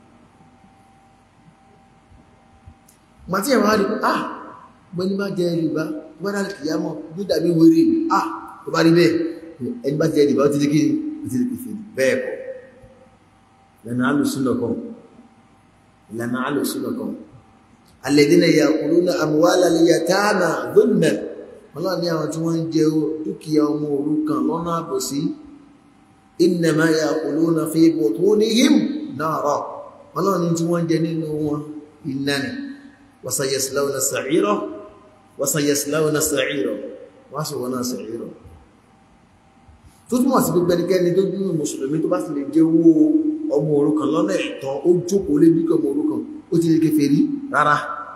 màtí ẹ̀wọ̀n rí ah gbọ́ní bá jẹ́ rìbá gbọ́dá kìyàmọ̀ bí dàbí wèrè ah tó bá rí bẹ́ẹ̀ ẹni bá jẹ́ rìbá ó ti di kí ó ti di kìfì bẹ́ẹ̀ kọ́ lẹ́nà alùsùnà kan lẹ́nà alùsùnà kan alladhina ya'kuluna amwala al-yatama dhulman ọlọ́run ní àwọn tí wọ́n ń jẹ dúkìá ọmọ òrukàn lọ́nà àbòsí innama ya'kuluna fi butunihim nara ọlọ́run ní tí wọ́n ń jẹ nínú wọn iná ni wa sayaslawna sa'ira wa sayaslawna sa'ira wọ́n sì wọ́n náà sa'ira tó túnmọ̀ sí gbogbo ẹnikẹ́ni tó dúró mùsùlùmí tó bá sì lè jẹ́ owó ọmọ òrukàn lọ́nà ẹ̀tọ́ ó jókòó lé bí ọmọ òrukàn ó ti lè kèfèrí rárá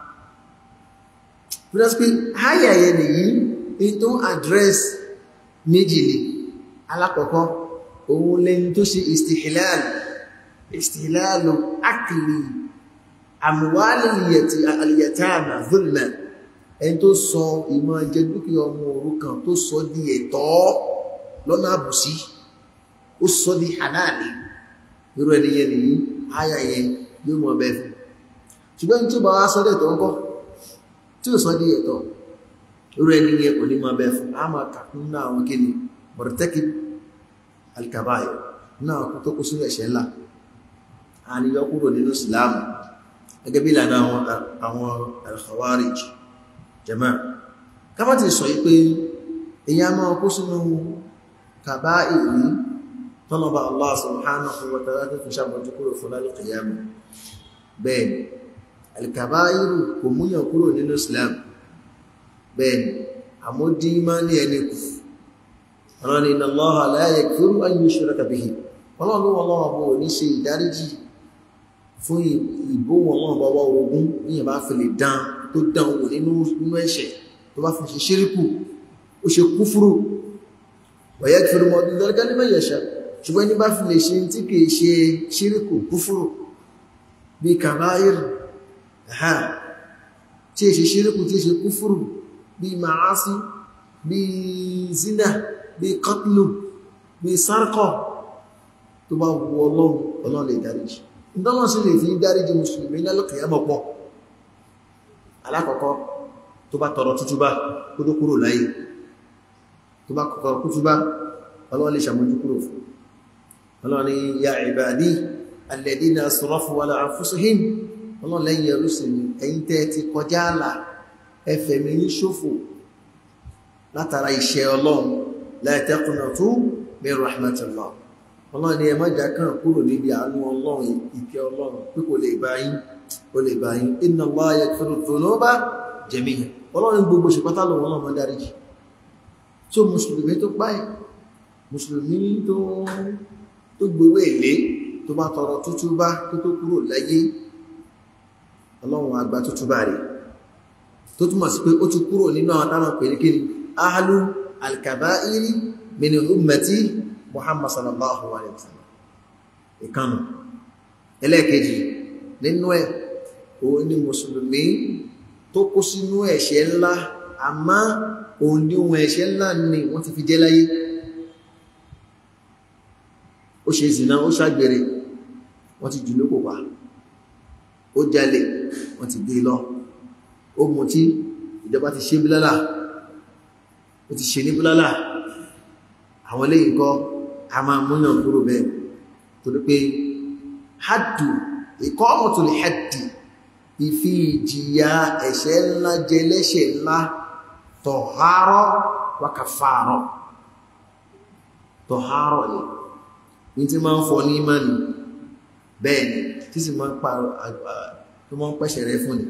because pé ayẹyẹ nìyí in tó address méjì ni alákọ̀ọ́kọ́ òun lẹ́ni tó ṣe istihlal istihlal akli amwali al-yatama zulman ẹni tó sọ ìmọ̀ jẹ dúkìá ọmọ òrukàn tó sọ di ẹ̀tọ́ lọ́nà àbùsí ó sọ di halali irú ẹniyẹn nìyí ayẹyẹ yóò mọ̀ bẹ́ẹ̀ fún ṣùgbọ́n tí ó bá wá sọ́dẹ̀ tó ń kọ́ tí ó sọ́dẹ̀ ẹ̀tọ́ irú ẹni yẹn kò ní máa bẹ́ẹ̀ fún a máa kàkún náà àwọn kí ni mọ̀rọ̀tẹ́kì alkabayo náà kú tó kú sínú ẹ̀ṣẹ̀ ńlá a ní yọ kúrò nínú ìsìláàmù gẹ́gẹ́ bí ìlànà àwọn al-khawarij jama kábà ti sọ pé èyàn máa kú sínú kàbáyé tọ́lọ́bà Allah subhanahu wa ta'ala tó fi ṣàmójú kúrò fún lálùkìyàmù bẹ́ẹ̀ni alkabairu kò múyàn kúrò nínú islam bẹ́ẹ̀ni àmódí má ní ẹni kù ọlọ́ni inna Allaha la yaghfiru an yushraka bihi ọlọ́run ọlọ́run bó ní ṣe ìdáríjì fún ìbò wọn bá wá ogun níyàn bá fi lè dán tó dán wò nínú ẹ̀ṣẹ̀ tó bá fi ṣe ṣíríkù ó ṣe kúfúrú wa yaghfiru ma duna dhalika liman yasha ṣùgbọ́n ní bá fi lè ṣe tí kìí ṣe ṣíríkù kúfúrú bí kàbáyìr ha tí ṣe ṣíríkù tí ṣe kúfúrú bí ma'ásí bí zina bí qatlu bí sárkọ̀ tó bá wù ọlọ́run ọlọ́run lè dáríjì ìdánwò sí lè fi dáríjì mùsùlùmí lálọ́kìyàmọ̀ pọ̀ alákọ̀ọ́kọ́ tó bá tọrọ tútúbá kó tó kúrò láyé tó bá kọ̀kọ́ kú túbá ọlọ́run lè ṣàmójú kúrò fún ọlọ́run ni ya ibadi alladina asrafu ala anfusihim ọlọ́run lẹ́yìn ẹrú sí mi ẹ̀yin tẹ́ ti kọjá àlà ẹfẹ̀ mi ní ṣòfò látara iṣẹ́ ọlọ́run la taqnatu min rahmatillah ọlọ́run ni ẹ má jà kàn kúrò níbi àánú ọlọ́run ìkẹ́ ọlọ́run pé kò lè bá yín kò lè bá yín inna Allah yaghfiru dhunuba jami'an ọlọ́run gbogbo ṣe pátá lọ́wọ́ ọlọ́run máa dáríjì tí ó mùsùlùmí tó páyì mùsùlùmí tó tó gbowó èlé tó bá tọrọ tútúbá tó tó kúrò láyé ọlọ́run àgbà tútúbá rẹ̀ tó túmọ̀ sí pé ó ti kúrò nínú àwọn táwọn pèlú kí ni ahlu al-kaba'iri min ummati muhammad sallallahu alayhi wa sallam ìkànnù ẹlẹ́ẹ̀kejì nínú ẹ̀ òun ni mùsùlùmí tó kó sínú ẹ̀ṣẹ̀ ńlá àmá òun ní ohun ẹ̀ṣẹ̀ ńlá ni wọ́n ti fi jẹ́ láyé ó ṣe ìsìná ó ṣàgbèrè wọ́n ti jù lókò pa ó jalè wọ́n ti gbé lọ ó mutí ìjọba ti ṣe bílálà ó ti ṣe ní bílálà àwọn lẹ́yìn kọ́ a máa múyàn kúrò bẹ́ẹ̀ torí pé haddu iqamatul haddi ìfi ìjìyà ẹ̀ṣẹ̀ ńlá jẹ lẹ́ṣẹ̀ ńlá tọ̀hárọ̀ wa kàfàrọ̀ tọ̀hárọ̀ ni ní tí máa ń fọ ní ìmánì bẹ́ẹ̀ ni tí sì máa ń pààrọ̀ tó máa ń pẹ̀ṣẹ̀ rẹ fún ni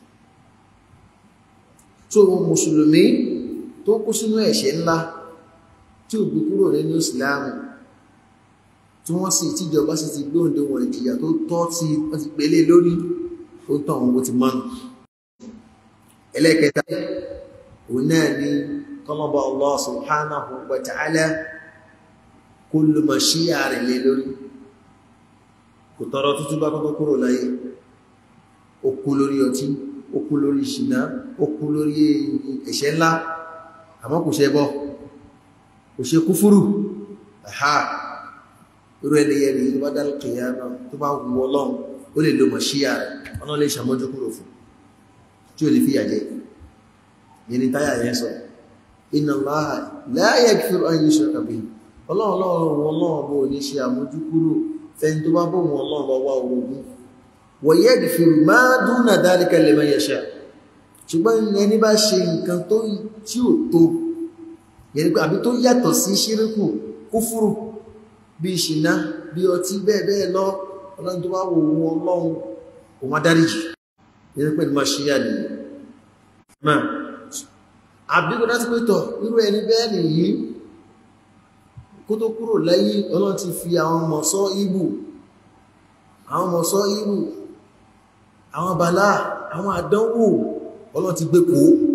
tó mùsùlùmí tó kú sínú ẹ̀ṣẹ̀ ńlá tí ò gbé kúrò nínú ìsìláàmù tí wọ́n sì tíjọba sì ti gbóǹde wọn ìjìyà tó tọ́ tí wọ́n ti pèlé lórí ó tàn wọn ti mọ́nù ẹlẹ́kẹta òun náà ni tọ́lọ́bà Allah subhanahu wa ta'ala kó ló mọ̀ sí ààrẹ lé lórí kò tọrọ tútú bá kọ́kọ́ kúrò láyé ó kú lórí ọtí ó kú lórí ṣìnà ó kú lórí ẹ̀ṣẹ̀ ńlá àmọ́ kò ṣe bọ́ kò ṣe kúfúrù àhá irú ẹlẹ́yẹ rí tó bá dá kìíyà náà tó bá wù ọlọ́run ó lè lo mọ̀ sí ààrẹ ọ̀nà lè ṣàmójú kúrò fún tí ó lè fi yàjẹ́ yẹni táyà yẹn sọ inna Allaha la yaghfiru an yushraka bihi ọlọ́run ọlọ́run ọlọ́run bó ní ṣe àmójú kúrò fẹ́ni tó bá bó wọn ọlọ́run bá wá orogún wa yaghfiru ma duna dhalika liman yasha ṣùgbọ́n ẹni bá ṣe nǹkan tó tí ò tó yẹni pé àbí tó yàtọ̀ sí ṣíríkù kúfúrù bí ìṣìná bí ọtí bẹ́ẹ̀ bẹ́ẹ̀ lọ ọlọ́run tó bá wò wọn ọlọ́run òun adáríjì yẹni pé ní máa ṣíyà nìyí máa àbíkò láti pé tọ̀ irú ẹni bẹ́ẹ̀ nìyí kó tó kúrò láyé ọlọ́run ti fi àwọn mọ̀sọ́ ìbù àwọn mọ̀sọ́ ìbù àwọn bàlá àwọn àdánwò ọlọ́run ti gbé kó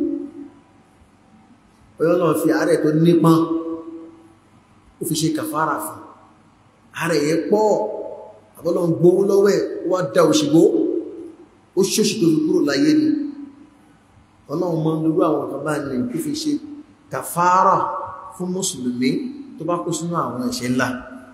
ọlọ́run fi àárẹ̀ tó nípọn ó fi ṣe kàfàrà fún àárẹ̀ yẹ pọ̀ àbọ́lọ́run gbówó lọ́wẹ́ wá dá òṣìgbó ó ṣòṣì tó fi kúrò láyé ni ọlọ́run mọ́ lórú àwọn ọ̀kan bá ní kí fi ṣe kàfàrà fún mùsùlùmí tó bá kó sínú àwọn ẹ̀ṣẹ̀ ńlá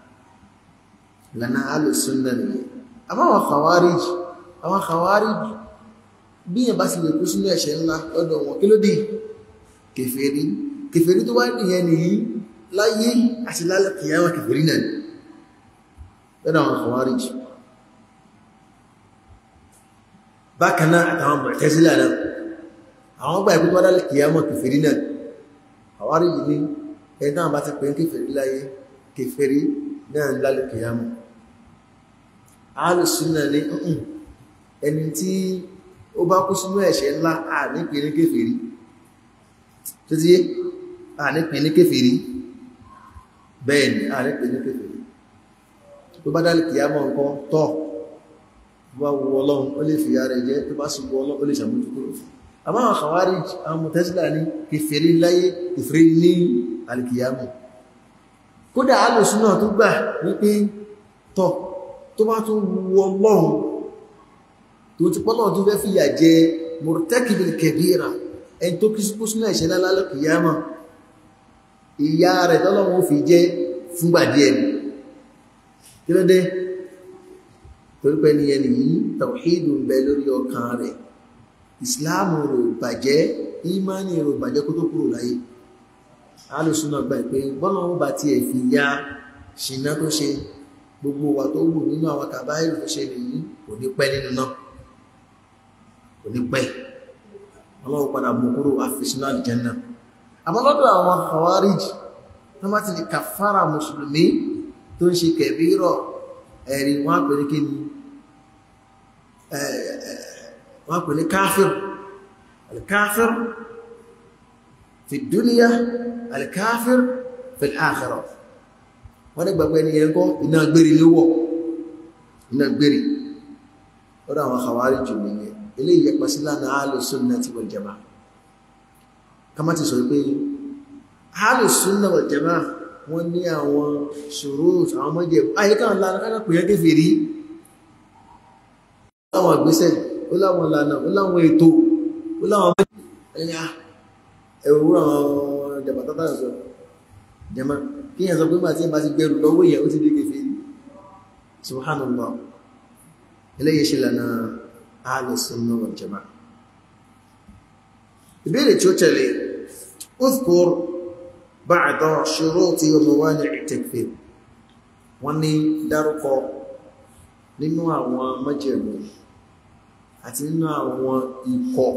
lànà alùsùnà nìyẹn àmọ́ àwọn khawarij àwọn khawarij bí yẹn bá sì lè kó sínú ẹ̀ṣẹ̀ ńlá lọ́dọ̀ wọn kí ló dé kèfèrí kèfèrí tó wá nìyẹn nìyí láyé àti lálẹ́ kìyàwó kèfèrí náà lọ́dọ̀ àwọn khawarij bákan náà àtàwọn Mu'tazila náà àwọn gbà ìpínlẹ̀ wádá kìyàmọ̀ kèfèrí náà àwárí yìí ní ẹ̀dá àbá ti pè ń kèfèrí láyé kèfèrí náà lálẹ́ kìyàmọ̀ alùsùnà ní ọ̀hún ẹni tí ó bá kú sínú ẹ̀ṣẹ̀ ńlá ànípè ní kèfèrí tó tí ànípè ní kèfèrí bẹ́ẹ̀ ni ànípè ní kèfèrí tó bá dálẹ́ kìyàmọ̀ nǹkan tọ́ bá wu ọlọ́run ó lè fìyà rẹ̀ jẹ́ tó bá sì wu ọlọ́run ó lè ṣàmójúkúrò fún àmọ́ àwọn Khawarij àwọn Mu'tazila ní kèfèrí láyé kèfèrí ní alìkìyàmù kódà alùsùn náà tó gbà wípé tọ́ tó bá tún wu Ọlọ́run tó ti pọ́lọ̀ tó fẹ́ fìyà jẹ murtakibil kabira ẹni tó kí sípò sínú ẹ̀ṣẹ̀ lálálẹ́kìyàmù ìyà rẹ̀ tọ́lọ́run ó fi jẹ́ fúngbà díẹ̀ ni kí ló dé torí pé ní ẹni yìí tawhidu ń bẹ lórí ọkàn rẹ̀ ìsìláàmù rò bàjẹ́ ìmáni rò bàjẹ́ kó tó kúrò láyé alùsùnà gbà pé bọ́nà ó bá ti ẹ̀ fi ya ṣìnà tó ṣe gbogbo wa tó wù nínú àwọn kàbáyìrì tó ṣe nìyí kò ní pẹ́ nínú náà kò ní pẹ́ ọlọ́wọ́ padà mú kúrò àfisínà àlìjẹ́nà àmọ́ lọ́dọ̀ àwọn Khawarij tó má ti di kàfàrà mùsùlùmí tó ń ṣe kẹbírọ̀ ẹ̀rí wọ́n pè ní kíni wọ́n pè ní káfír alkáfír fi dúníyà alkáfír fi àkhírà wọ́n ní gbàgbé ní ẹgbọ́ iná gbére ló wọ̀ iná gbére lọ́dọ̀ àwọn Khawarij jù nìyẹn eléyìí yẹ pàṣẹ lánàá Ahlus Sunnati wal Jama'ah kama ti sọ pé Ahlus Sunnah wal Jama'ah wọ́n ní àwọn shurut àwọn mọ́jẹ̀ ayíká lánàá pè yẹ́ kéfèrí láwọn ìgbésẹ̀ ó láwọn lànà ó láwọn ètò ó láwọn ẹ̀yà ẹ̀rù àwọn jàbátátà sọ jẹma kí yẹn sọ pé máa tí ẹ bá ti gbẹ̀rù lọ́wọ́ yẹn ó ti dé kéfèrí subhanallah eléyìí ṣe lànà Ahlus Sunnah wal Jama'ah ìbéèrè tí ó tẹ̀lé اذكر بعض شروط وموانع التكفير wọ́n ní dárúkọ nínú àwọn májẹ̀mú àti nínú àwọn ikọ̀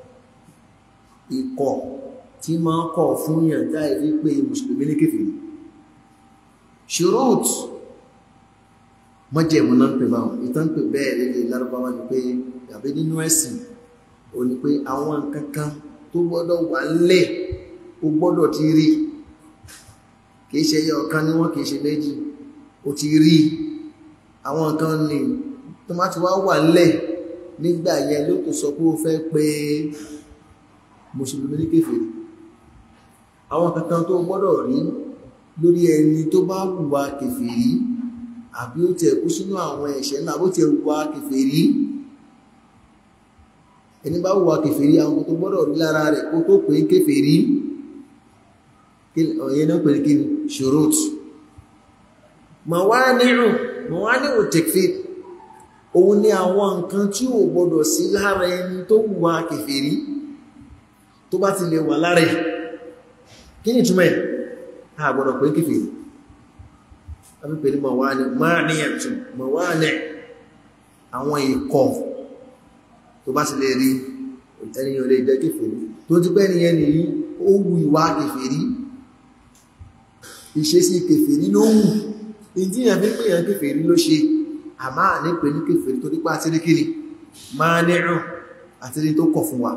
ikọ̀ tí máa ń kọ̀ fún yàn dáì wípé mùsùlùmí ní kèfèrí shurut májẹ̀mú náà ń pè báwọn ìtàn pè bẹ́ẹ̀ lélẹ̀ lárúbáwá ni pé àbí nínú ẹ̀sìn ò ní pé àwọn nǹkan kan tó gbọ́dọ̀ wà ńlẹ̀ ó gbọ́dọ̀ ti rí kìí ṣe ẹyọ ọ̀kan ní wọ́n kìí ṣe méjì ó ti rí àwọn nǹkan ní tó má ti wá wà ńlẹ̀ nígbà yẹn ló tó sọ pé ó fẹ́ pé mùsùlùmí ní kèfèrí àwọn kankan tó gbọ́dọ̀ rí lórí ẹni tó bá hùwà kèfèrí àbí ó tiẹ̀ kú sínú àwọn ẹ̀ṣẹ̀ ńlá bó tiẹ̀ hùwà kèfèrí ẹni bá hùwà kèfèrí àwọn tó gbọ́dọ̀ rí lára rẹ̀ kó tó pè é kèfèrí ọ̀yẹ́ náà pè ní kí ni ṣurut mawani'u mawani'u takfir òun ni àwọn nǹkan tí ò gbọ́dọ̀ sí lára ẹni tó hùwà kèfèrí tó bá ti lè wà lára ẹ̀ kí ni túnmẹ̀ a gbọ́dọ̀ pé kèfèrí a fi pè ní mawani'u mawani' àwọn ikọ̀ tó bá ti lè rí ẹniyàn lè jẹ́ kèfèrí tó ti pẹ́ nìyẹn nìyí ó wu ìwà kèfèrí ìṣesí kèfèrí ló wù ìdíyàn fi pè yàn kèfèrí ló ṣe àmá ní pè ní kèfèrí tó nípa àti ríkiri máa nírùn àti rí tó kọ̀ fún wa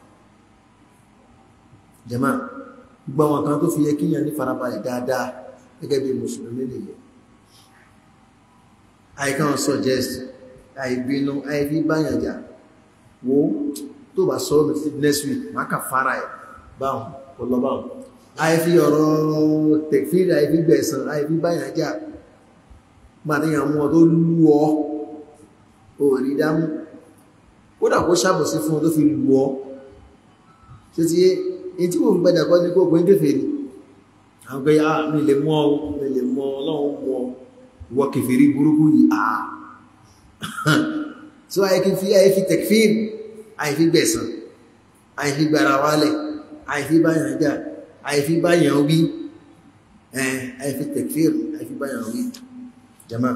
jàmá gbọ́n wọn kan tó fi yẹ kíyàn ní farabalẹ̀ dáadáa gẹ́gẹ́ bí mùsùlùmí nìyẹn àìkàn suggest àìbínú àìfi báyànjà wo tó bá sọ́rọ̀ mi next week máa kà fara ẹ̀ báhùn kò lọ báhùn àìfi ọ̀rọ̀ tẹ̀fíìrì àìfi gbẹ̀sàn àìfi báyànjà máa ní àwọn ọmọ tó lú ọ ò rí dámú kódà kó ṣàbòsí fún ọ tó fi lú ọ ṣe ti yé in tí mo fi gbẹ́dà kọ́ ní kó gbé kèfèrí àwọn pé á mi lè mọ́ ọ mi lè mọ́ ọlọ́run mọ́ ìwọ kèfèrí burúkú yìí àà so àìfi fi àìfi tẹ̀fíìrì àìfi gbẹ̀sàn àìfi gbàrà wálẹ̀ àìfi báyàn jà àìfi báyàn wí àìfi tẹ̀fíìrì àìfi báyàn wí jama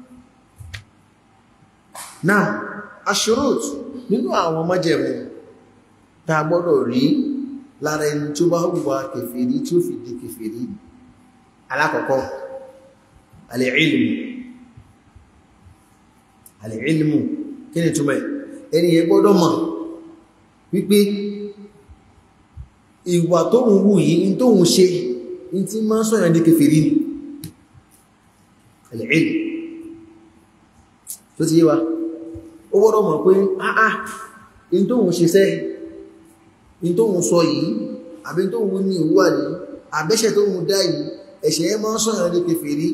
náà aṣurut nínú àwọn májẹ̀mú tá a gbọ́dọ̀ rí lára ẹni tó bá hùwà kèfèrí tí ó fi di kèfèrí alákọ̀ọ́kọ́ alìílmù alìílmù kí ni túnmọ̀ ẹni yẹ gbọ́dọ̀ mọ̀ wípé ìwà tó ń wù yìí in tó ń ṣe in tí máa sọ́yàn di kèfèrí ni alìílmù tó ti yé wa ó gbọ́dọ̀ mọ̀ pé áá in tó ń ṣe sẹ́ in tó ń sọ yìí àbí tó ń ní ìwà ní àbẹ́ṣẹ̀ tó ń dá yìí ẹ̀ṣẹ̀ ẹ máa sọ́yàn di kèfèrí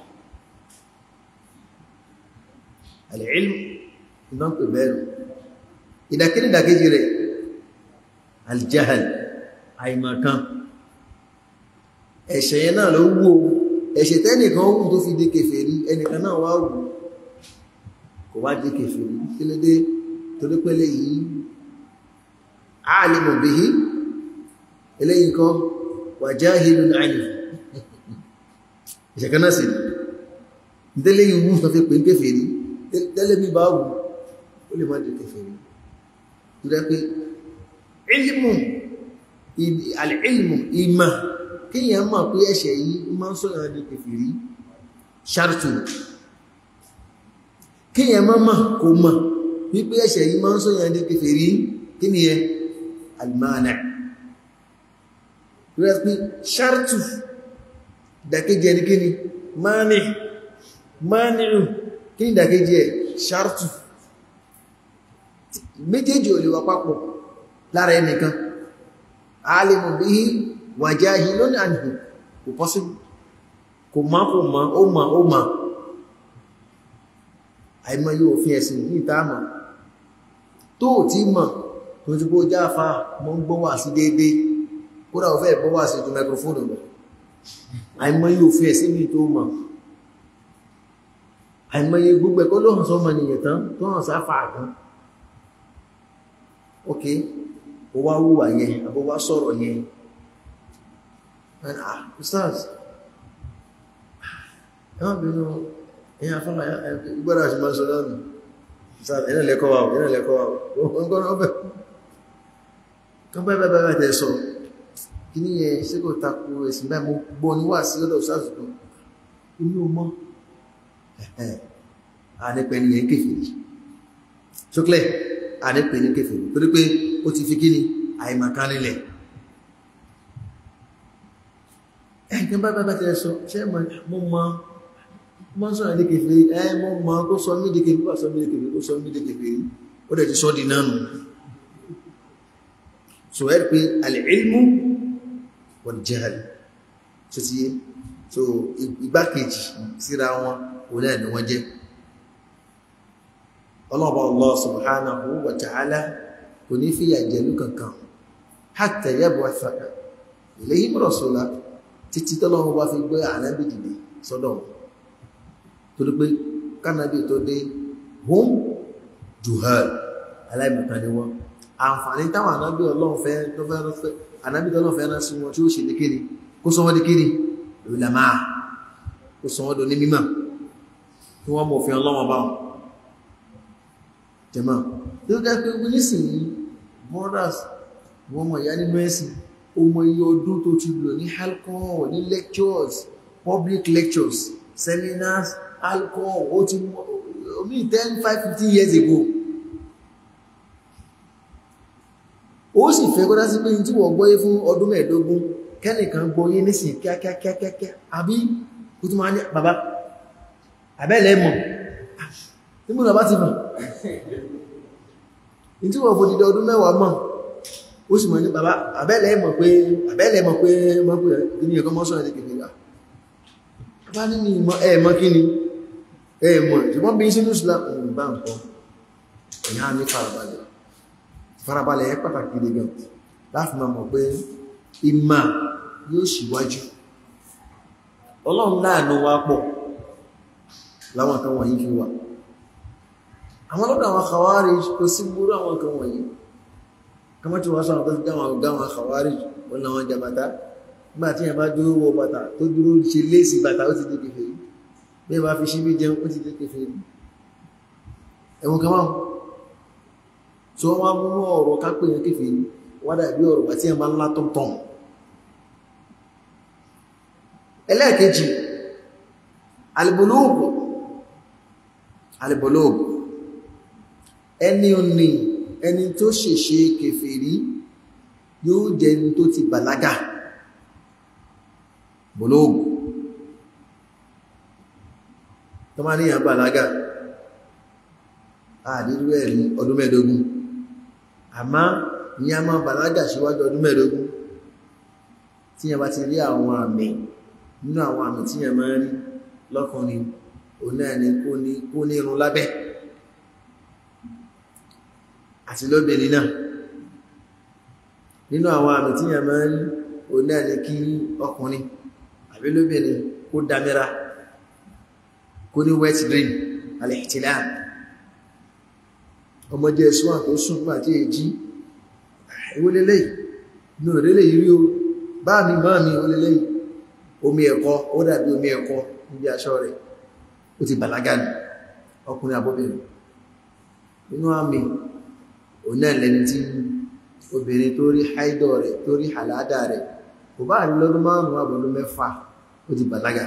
alìílmù ìdánpẹ̀ bẹ́ẹ̀rù ìdàkíní ìdàkejì rẹ̀ aljahal àìmọ̀kan ẹ̀ṣẹ̀ yẹn náà ló wú o ẹ̀ṣẹ̀ tẹ́nìkan wù tó fi di kèfèrí ẹnìkan náà wá wù kò wá di kèfèrí kí ló dé torí pẹ́lẹ̀ yìí alimu bihi eléyìí kan ó wà jahilun anhu ìṣẹ̀kan náà sí ìdẹ́lẹ̀ yìí wú sọfẹ́ pé ń kèfèrí tẹ́lẹ̀ mi bá wù ó lè má jẹ́ kèfèrí tó dẹ́ pé ilmu al'ilmu ìmà kíyàn mọ̀ pé ẹ̀ṣẹ̀ yìí má ń sọ́yàn di kèfèrí ṣartu kíyàn mọ́ mọ̀ kò mọ̀ wípé ẹ̀ṣẹ̀ yìí má ń sọ́yàn di kèfèrí kí ni ẹ almana rẹ̀ pé ṣartu dàkéjì ẹni kí ni mani mani'u kí ni dàkéjì ẹ ṣartu méjèèjì ò lè wà papọ̀ lára ẹnìkan alimu bihi wa jahilun anhu kò possible kò má kò má ó má ó má àìmọ̀ yóò fi ẹ̀sìn ní ìtààmà tó tí mọ̀ tó ti bó jáfà mọ́ ń gbọ́wà sí déédé kódà ò fẹ́ gbọ́wà sí ju microphone lọ àìmọ̀ yóò fi ẹ̀sìn ní tó mọ̀ àìmọ̀ yẹ gbogbo ẹ̀kọ́ ló hàn sọ́mọ nìyẹn tán tó hàn sáfà gan ok ó wá wúwà yẹn àbó wá sọ̀rọ̀ yẹn ah ustaz ẹwọ́n bínú ẹ̀yà fọ́nà ìgbọ́dá ṣe máa sọ lọ́nà ustaz ẹ̀nà lẹ́kọ́ wà ẹ̀nà lẹ́kọ́ wà ọgbọ́n ọbẹ̀ kan bẹ́ẹ̀ bẹ́ẹ̀ bẹ́ẹ̀ tẹ́ sọ kí ní yẹ ṣé kò takò ẹ̀sìn bẹ́ẹ̀ mo gbọ́ ní wà sí ọ̀dọ̀ ustaz kan inú mọ́ ànípẹ́ ni yẹn kéfèé ṣókèlè ànípẹ́ ní kéfèé torí pé ó ti fi kíni àìmọ̀kan nílẹ̀ ẹ̀kẹ́ bá bá bá tẹ́ sọ ṣe mọ́ mọ́ mọ́ sọ ẹ̀dẹ́ kèfèé ẹ mọ́ mọ́ kó sọ mí dìkèfèé kó sọ mí dìkèfèé kó sọ mí dìkèfèé ó dẹ̀ ti sọ di nánu so ẹ́ pé al-ilmu wal-jahl tó ti yé so igbákejì síra wọn òun náà ni wọ́n jẹ́ ọlọ́ọ̀bá Allah subhanahu wa ta'ala kò ní fìyà jẹ̀lú kankan hatta yab'atha ilayhim rasula títí tọ́lọ́wọ́ bá fi gbé ànábì dìde sọ́dọ̀ wọn torí pé kánábì tó dé hum juhal aláìmọ̀kan ni wọ́n àǹfààní táwọn ànábì ọlọ́run fẹ́ tó fẹ́ rọ́fẹ́ ànábì tọ́lọ́run fẹ́ rán sí wọn tí ó ṣe ní kíni kó sọ wọ́n di kíni ulama kó sọ wọ́n do ní mímọ̀ kí wọ́n mọ̀ òfin ọlọ́wọ́n bá wọn jẹ́mọ́ tó dá pé wọ́n nísìnyí brothers wọ́n mọ̀ ìyá nínú ẹ̀sìn ọmọ iye ọdún tó ti lò ní alcohol ní lectures public lectures seminars alcohol ó ti omi ten five fifteen years ago ó sì fẹ́ kọ́dá sí pé ní tí wọ́n gbọ́yé fún ọdún mẹ́ẹ̀ẹ́dógún kẹ́nìkan gbọ́yé nísìnyí kíákíákíákíá àbí kó tó máa ní bàbá àbẹ́lẹ̀ mọ̀ tí mú bàbá ti mọ̀ ní tí wọ́n fòdìdẹ ọdún mẹ́wàá mọ̀ ó sì mọ̀ ní bàbá àbẹ́lẹ̀ mọ̀ pé àbẹ́lẹ̀ mọ̀ pé mọ̀ pé ní ẹ̀kọ́ mọ́sán ẹ̀ kìí rà bá ní ìmọ̀ ẹ̀mọ́ kí ni ẹ̀mọ̀ ṣùgbọ́n bí sínú Islam bá ń kọ́ ìyá ní farabalẹ̀ farabalẹ̀ ẹ pàtàkì gidi gan láti máa mọ̀ pé ìmà yóò ṣíwájú ọlọ́run láàánú wa pọ̀ láwọn kan wọ̀nyí fi wà àwọn lọ́dọ̀ àwọn àkàwárí kò sí gbúrú àwọn kan wọ̀nyí kama tí wọ́n sọ́nà tó ti dáwọn gáwọn àkàwárí wọn láwọn jàbátá nígbà tí yẹn bá dúró wọ bàtà tó dúró ṣe léèsì bàtà ó ti di kèfèrí bí wọ́n fi ṣíbí jẹun ó ti di kèfèrí ẹ̀wọ̀n kan wọ́n tí wọ́n wá mú ọ̀rọ̀ kápẹ́ yẹn kèfèrí wọ́n dàbí ọ̀rọ̀ bàtí yẹn bá ńlá tó tán ẹlẹ́ẹ̀kejì alìbòlóògùn alìbòlóògùn ẹni òní ẹni tó ṣèṣe kèfèrí yóò jẹ ẹni tó ti bàlágà bòlóògùn tó máa níyàn bàlágà àdírú ẹ̀rí ọdún mẹ́ẹ̀dógún àmá ní a máa bàlágà síwájú ọdún mẹ́ẹ̀dógún tí yẹn bá ti rí àwọn àmì nínú àwọn àmì tí yẹn máa rí lọ́kùnrin òun náà ni kó ní irun lábẹ́ àti lóbìnrin náà nínú àwọn àmì tí yẹn máa rí òun náà ni kí ọkùnrin àbí lóbìnrin kó dámẹ́ra kó ní wet dream al-ihtilam ọmọdé ẹ̀sùn àtó sùn pà tí è jí ìwólélé inú rẹ̀lẹ̀ yìí o bá mi máa mi ó lélẹ́yìn omi ẹ̀kọ́ ó dàbí omi ẹ̀kọ́ níbi aṣọ rẹ̀ ó ti bàlágà ní ọkùnrin àbóbìnrin inú àmì òun náà lẹni tí obìnrin tó rí haidọ̀ rẹ̀ tó rí àládà rẹ̀ kò bá rí lọ́dún márùn-ún àbọ̀dún mẹ́fà ó ti bàlágà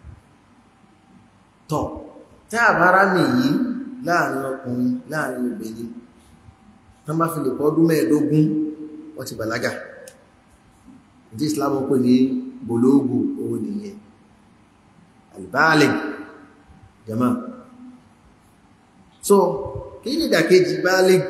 tọ́ tí àbára mi yìí láàrin ọkùnrin láàrin obìnrin tán bá fi lè pọ́ ọdún mẹ́ẹ̀ẹ́dógún wọ́n ti bàlágà ìdí Islam pè ní bolóògù owó nìyẹn albáàlẹ̀ jama so kí ní ìdàkejì báàlẹ̀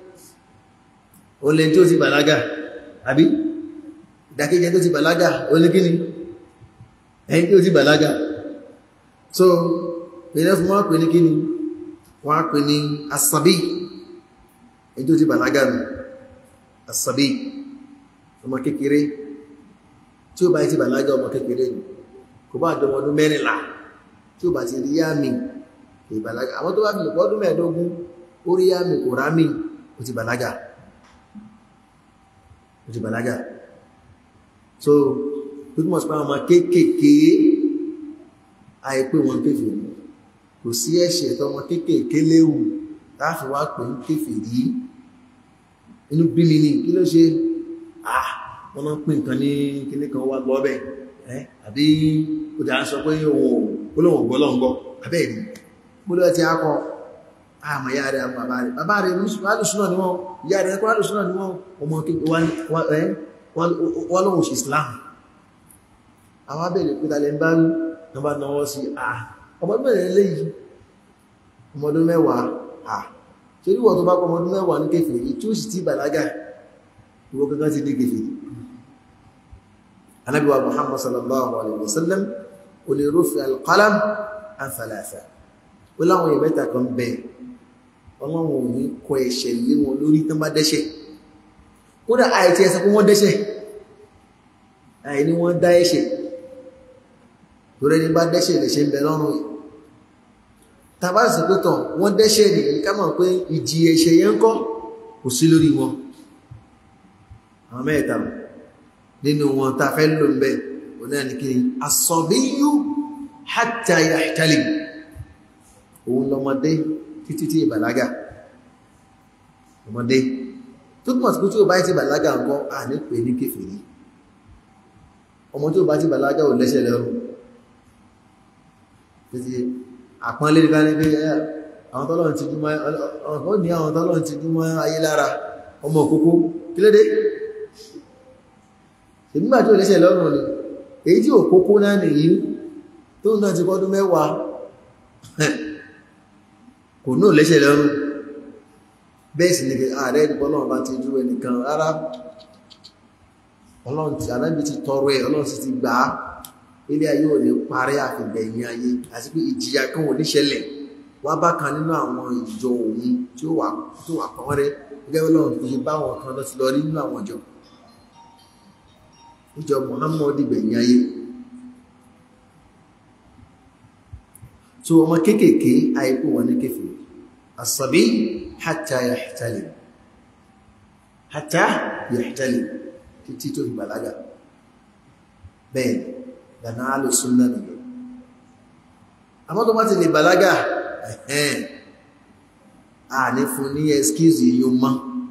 o lè tí ó ti bàlágà àbí ìdàkejì tó ti bàlágà o lè kí ni ẹni tí ó ti bàlágà so pẹ̀lẹ́ fún wọ́n pè ní kí ni wọ́n pè ní asabi ẹni tó ti bàlágà nù asabi ọmọ kékeré tí ó bá ti bàlágà ọmọ kékeré ni kò bá jọmọ ọdún mẹ́rìnlá tí ó bá ti rí yámi kò bàlágà àwọn tó bá fi lè pọ́ ọdún mẹ́ẹ̀ẹ́dógún ó rí yámi kò rámi ó ti bàlágà ó ti bàlágà so tó túnmọ̀ sí pé àwọn ọmọ kéékèèké àìpé wọn kéfèé kò sí ẹ̀ṣẹ̀ tọmọ kéékèèké léwu láàfin wá pè ń kéfèé rí inú bí mi ní kí ló ṣe ah wọ́n máa ń pín nǹkan ní kíní kan wá gbọ́ bẹ́ẹ̀ ẹ́ àbí ó dà ń sọ pé òun olóhùn gbọ́ lọ́n gbọ́ abẹ́ rí gbọ́dọ̀ ti akọ àmọ́ ìyá rẹ̀ àmọ́ bàbá rẹ̀ bàbá rẹ̀ alùsùnà ni wọ́n ìyá rẹ̀ kọ́ alùsùnà ni wọ́n ọmọ wọ́n lóhùn sí Islam àwọn abẹ́rẹ̀ pé talẹ̀ ń bá rí wọ́n bá náwọ́ sí à ọmọdún mẹ́rin léyìí ọmọdún mẹ́wàá à torí wọ́n tó bá pọ̀ ọmọdún mẹ́wàá ní kèfèrí tí ó sì ti bàlágà ìwọ kankan ti dé kèfèrí Ànábì wa Muhammad sallallahu alaihi wasallam ó lè rufi al-qalam an thalatha ó láwọn èèyàn mẹ́ta kan bẹ̀ ọlọ́run ò ní kọ ẹ̀ṣẹ̀ lé wọn lórí tán bá dẹ́ṣẹ̀ kódà àìtí ẹsẹ̀ pé wọ́n dẹ́ṣẹ̀ àìní wọ́n dá ẹ̀ṣẹ̀ torí ẹni bá dẹ́ṣẹ̀ lè ṣe ń bẹ lọ́rùn yìí tàbá sì pé tàn wọ́n dẹ́ṣẹ̀ nìyí ká mọ̀ pé ìjì ẹ̀ṣẹ̀ yẹn ń kọ́ kò sí lórí wọn àwọn mẹ́ta nínú wọn ta fẹ́ lò ń bẹ òun náà ní kí ni as-sabiyyu hatta yahtalim òun lọmọdé títí tí ìbàlágà ọmọdé tó túnmọ̀ sí pé tí ó bá ti bàlágà nǹkan à ní pè ní kèfèrí ọmọ tí ó bá ti bàlágà ò lẹ́sẹ̀ lẹ́rù títí àpọ́nlé ká ní pé àwọn tọ́lọ̀ ti dúmọ́ ọ̀pọ̀ ní àwọn tọ́lọ̀ ti dúmọ́ ayé lára ọmọ òkókó kí lédé ìgbà tí ó lẹ́sẹ̀ lọ́rùn ni èyí tí òkókó náà nìyí tó náà ti kọ́dún mẹ́wàá kò náà lẹ́sẹ̀ lọ́rùn bẹ́ẹ̀ sì ni ààrẹ ìdíbọ́lọ́wọ́ bá ti dúró ẹnìkan rárá ọlọ́run ti anábì ti tọrọ ẹ̀ ọlọ́run sì ti gbà á ilé ayé ò ní parí àfìgbẹ̀yìn ayé àti pé ìjìyà kan ò ní ṣẹlẹ̀ wá bá kan nínú àwọn ìjọ òun tí ó wà tó wà pọ́n rẹ́ gẹ́gẹ́ ọlọ́run tó ṣe bá àwọn kan lọ sí lọ rí nínú àwọn ìjọ ìjọ Muhammad gbẹ̀yìn ayé so ọmọ kéékèèké àìkú wọn ní kéfèé asabi hatta yahtalim hatta yahtalim títí tó fi bàlágà bẹ́ẹ̀ dànà alùsùnà nìyẹn àmọ́ tó bá ti lè bàlágà ẹ̀hẹ́n a ní fún ní excuse yíò mọ́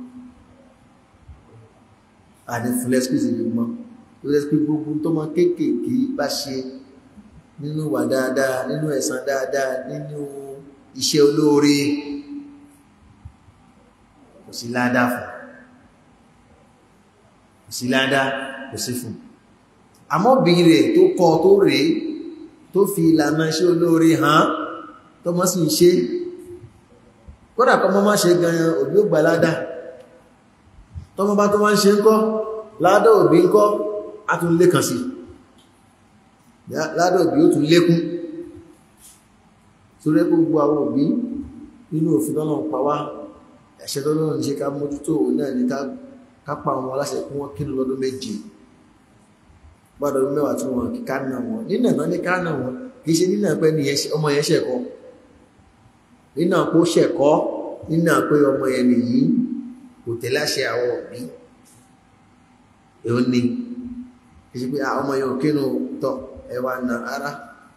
a ní fún excuse yíò mọ́ tó lẹ́ pé gbogbo tó mọ́ kéékèèké bá ṣe nínú wà dáadáa nínú ẹ̀san dáadáa nínú iṣẹ́ olóore kò sí ládàá fún kò sí ládàá kò sí fún àmọ́bí rẹ̀ tó kọ tó rèé tó fi ìlànà iṣẹ́ olóore hàn tó mọ́ sí ṣe kódà kọ́ mọ́ má ṣe gan òbí ó gbà ládá tọ́mọ́ bá tó má ń ṣe ń kọ́ ládá òbí ń kọ́ á tún lékàn sí ládá òbí ó tún lékún tó rẹ́ gbogbo àwọn òbí nínú òfin tọ́nà pa wá ẹ̀ṣẹ̀ tọ́nà ní ṣe ká mójútó náà ní ká pa àwọn aláṣẹ kún wọ́n kínú lọ́dún méje gbọ́dọ̀ mẹ́wàá tí wọ́n kíká náà wọn nínà náà ní ká náà wọn kì í ṣe nínà pé ọmọ yẹn ṣẹ̀kọ́ nínà pé ó ṣẹ̀kọ́ nínà pé ọmọ yẹn nìyí kò tẹ̀lé àṣẹ àwọn òbí èó ni kìí pé ọmọ yóò kínú tọ́ ẹwà náà rárá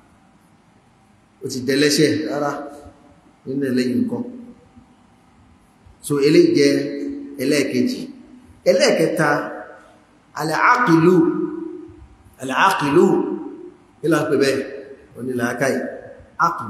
ó ti dẹ́lẹ́ṣẹ̀ rárá nínú ẹlẹ́yìn nǹkan so eléyìí jẹ́ ẹlẹ́ẹ̀kejì ẹlẹ́ẹ̀kẹta alàákìlú alàákìlú ilá pẹ̀ bẹ́ẹ̀ oní làákàí ákìlú